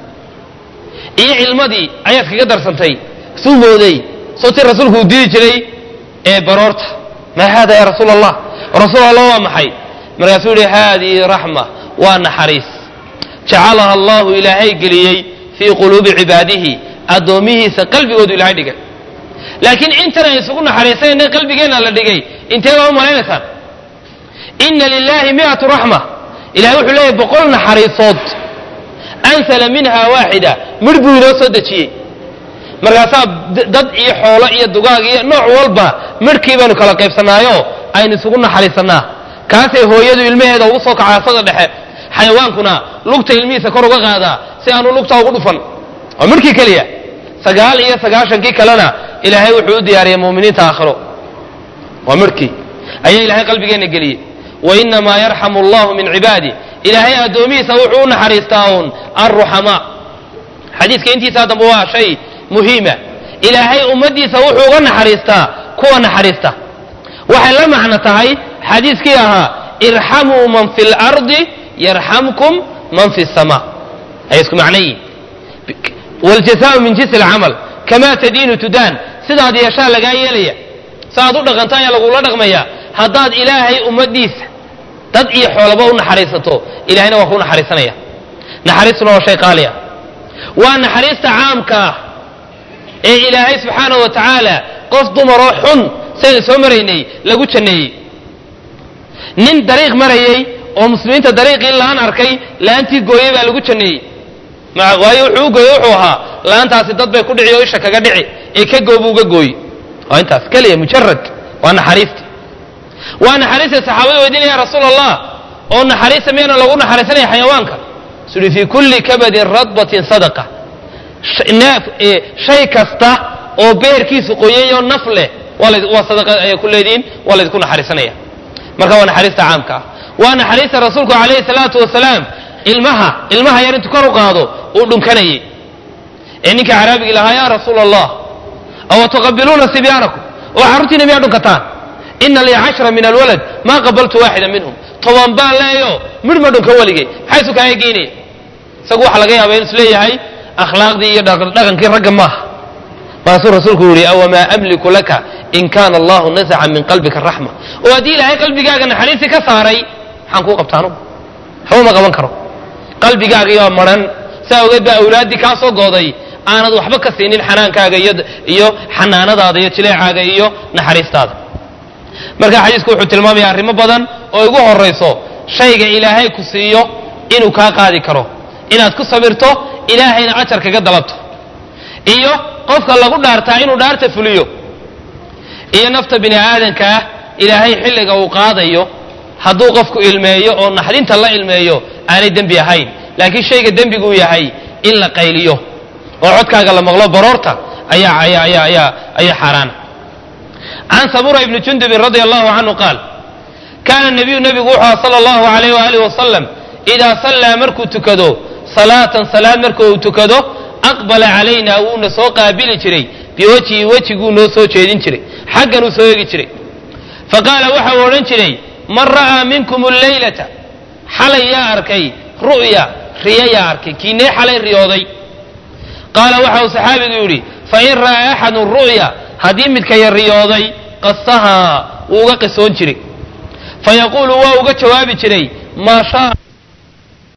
iyo cilmadii ayaad kaga darsantay suu mooday sootii rasuulku uu diidi jiray ee baroorta maa haada ya rasuula allah rasuul allah waa maxay markaasuu yihi haadihi raxma waa naxariis jacalaha allahu ilaahay geliyey fii quluubi cibaadihi addoomihiisa qalbigoodu ilahay dhigay laakiin intan ay isugu naxariisanayna qalbigeenna la dhigay intee baa u malaynaysaan ina lilahi miatu raxma ilahay wuxuu leeyahy boqol naxariisood ansala minha waaxida midh buu inoo soo dejiyey markaasaa dad iyo xoolo iyo dugaag iyo nooc walba midhkii baynu kala qaybsanaayo aynu isugu naxariisanaa kaasay hooyadu ilmaheeda ugu soo kacaa sada dhexe xayawaankuna lugta ilmihiisa kor uga qaadaa si aanu lugta ugu dhufan waa midhkii keliya sagaal iyo sagaashankii kalena ilaahay wuxuu u diyaariyey muminiinta aakhiro waa midhkii ayaa ilaahay qalbigeenna geliyey wainamaa yarxamu allahu min cibaadi ilaahay addoomihiisa wuxuu u naxariistaa uun alruxamaa xadiiska intiisaa dambe waa shay muhiima ilaahay ummaddiisa wuxuu uga naxariistaa kuwa naxariista waxay la macno tahay xadiiskii ahaa irxamuu man fi lardi yarxamkum man fi sama ay isku macnayiin wljazaau min jinsi alcamal kamaa tadiinu tudaan sidaad yeeshaa lagaa yeelaya saaad u dhaqanta ayaa lagula dhaqmaya haddaad ilaahay ummadiisa dad iyo xoolaba u naxariisato ilahayna waa kuu naxariisanaya naxariistuna waa shay qaali ah waa naxariista caamka ah ee ilaahay subxaanahu wa tacaala qof dumaroo xun saynu soo maraynay lagu janneeyey nin dariiq marayey oo muslimiinta dariiqii laan arkay laantii gooyey baa lagu janneeyey waayo wuxuu u gooye wuxuu ahaa laantaasi dad bay ku dhici oo isha kaga dhici ee ka goobu uga gooyi waa intaas keliya mujarad waa naxariista waa naxariista saxaabada weydiinaya ya rasuul allah oo naxariista miyana lagu naxariisanaya xayawaanka suri fii kulli kabadin radbatin sadaqa shay kasta oo beerkiisu qoyayoo naf leh waa sadaqa ayay ku leedihiin waa laydinku naxariisanaya marka waa naxariista caamka ah waa naxariista rasuulku calayhi salaatu wasalaam ilmaha ilmaha yar intuu kor u qaado uu dhunkanayey ee ninka caraabigii lahaa yaa rasuula allah awa tuqabiluuna sibyaanakum oo carruurtiina miyaa dhunkataan ina lii cashra min alwalad maa qabaltu waaxida minhum toban baan leeyo midh ma dhunka weligay maxay isu kaaga geynaya isagu waxa laga yaaba inu isleeyahay akhlaaqdii iyo dhaqankii ragga maaha markaasuu rasuulku yihi awamaa amliku laka in kaana allahu nasaca min qalbika raxma oo haddii ilaahay qalbigaaga naxariistii ka saaray maxaan kuu qabtaanu waxba ma qaban karo qalbigaagaiyaa maran saa ogeed baa awlaaddii kaa soo gooday aanad waxba ka siinin xanaankaaga iyo xanaanadaada iyo jileecaaga iyo naxariistaada marka xadiisku wuxuu tilmaamaya arrimo badan oo igu horayso shayga ilaahay ku siiyo inuu kaa qaadi karo inaad ku sabirto ilaahayna ajar kaga dalabto iyo qofka lagu dhaartaa inuu dhaarta fuliyo iyo nafta bini aadanka ah ilaahay xilliga uu qaadayo hadduu qofku ilmeeyo oo naxdinta la ilmeeyo aanay dembi ahayn laakiin shayga dembiguu yahay in la qayliyo oo codkaaga la maqlo baroorta ayaa ayaa ayaa ayaa ayaa xaaraana can sabura ibni jundubin radia allahu canhu qaal kaana nabiyu nebigu wuxuu aha sala allahu alayh waaalih wasalam idaa sallaa markuu tukado salaatan salaad marka uu tukado aqbala calayna wuuna soo qaabili jiray biwajhi wejiguu noo soo jeedin jiray xagganuu soo eegi jiray faqaala waxa uu odhan jiray man ra'aa minkum alleylata xalay yaa arkay ru'ya riyo yaa arkay kiinee xalay riyooday qaala waxa uu saxaabigu yidhi fain ra'aa axadun ru'ya haddii midkaya riyooday qasahaa wuu uga qisoon jiray fayaquulu waa uga jawaabi jiray maa shaa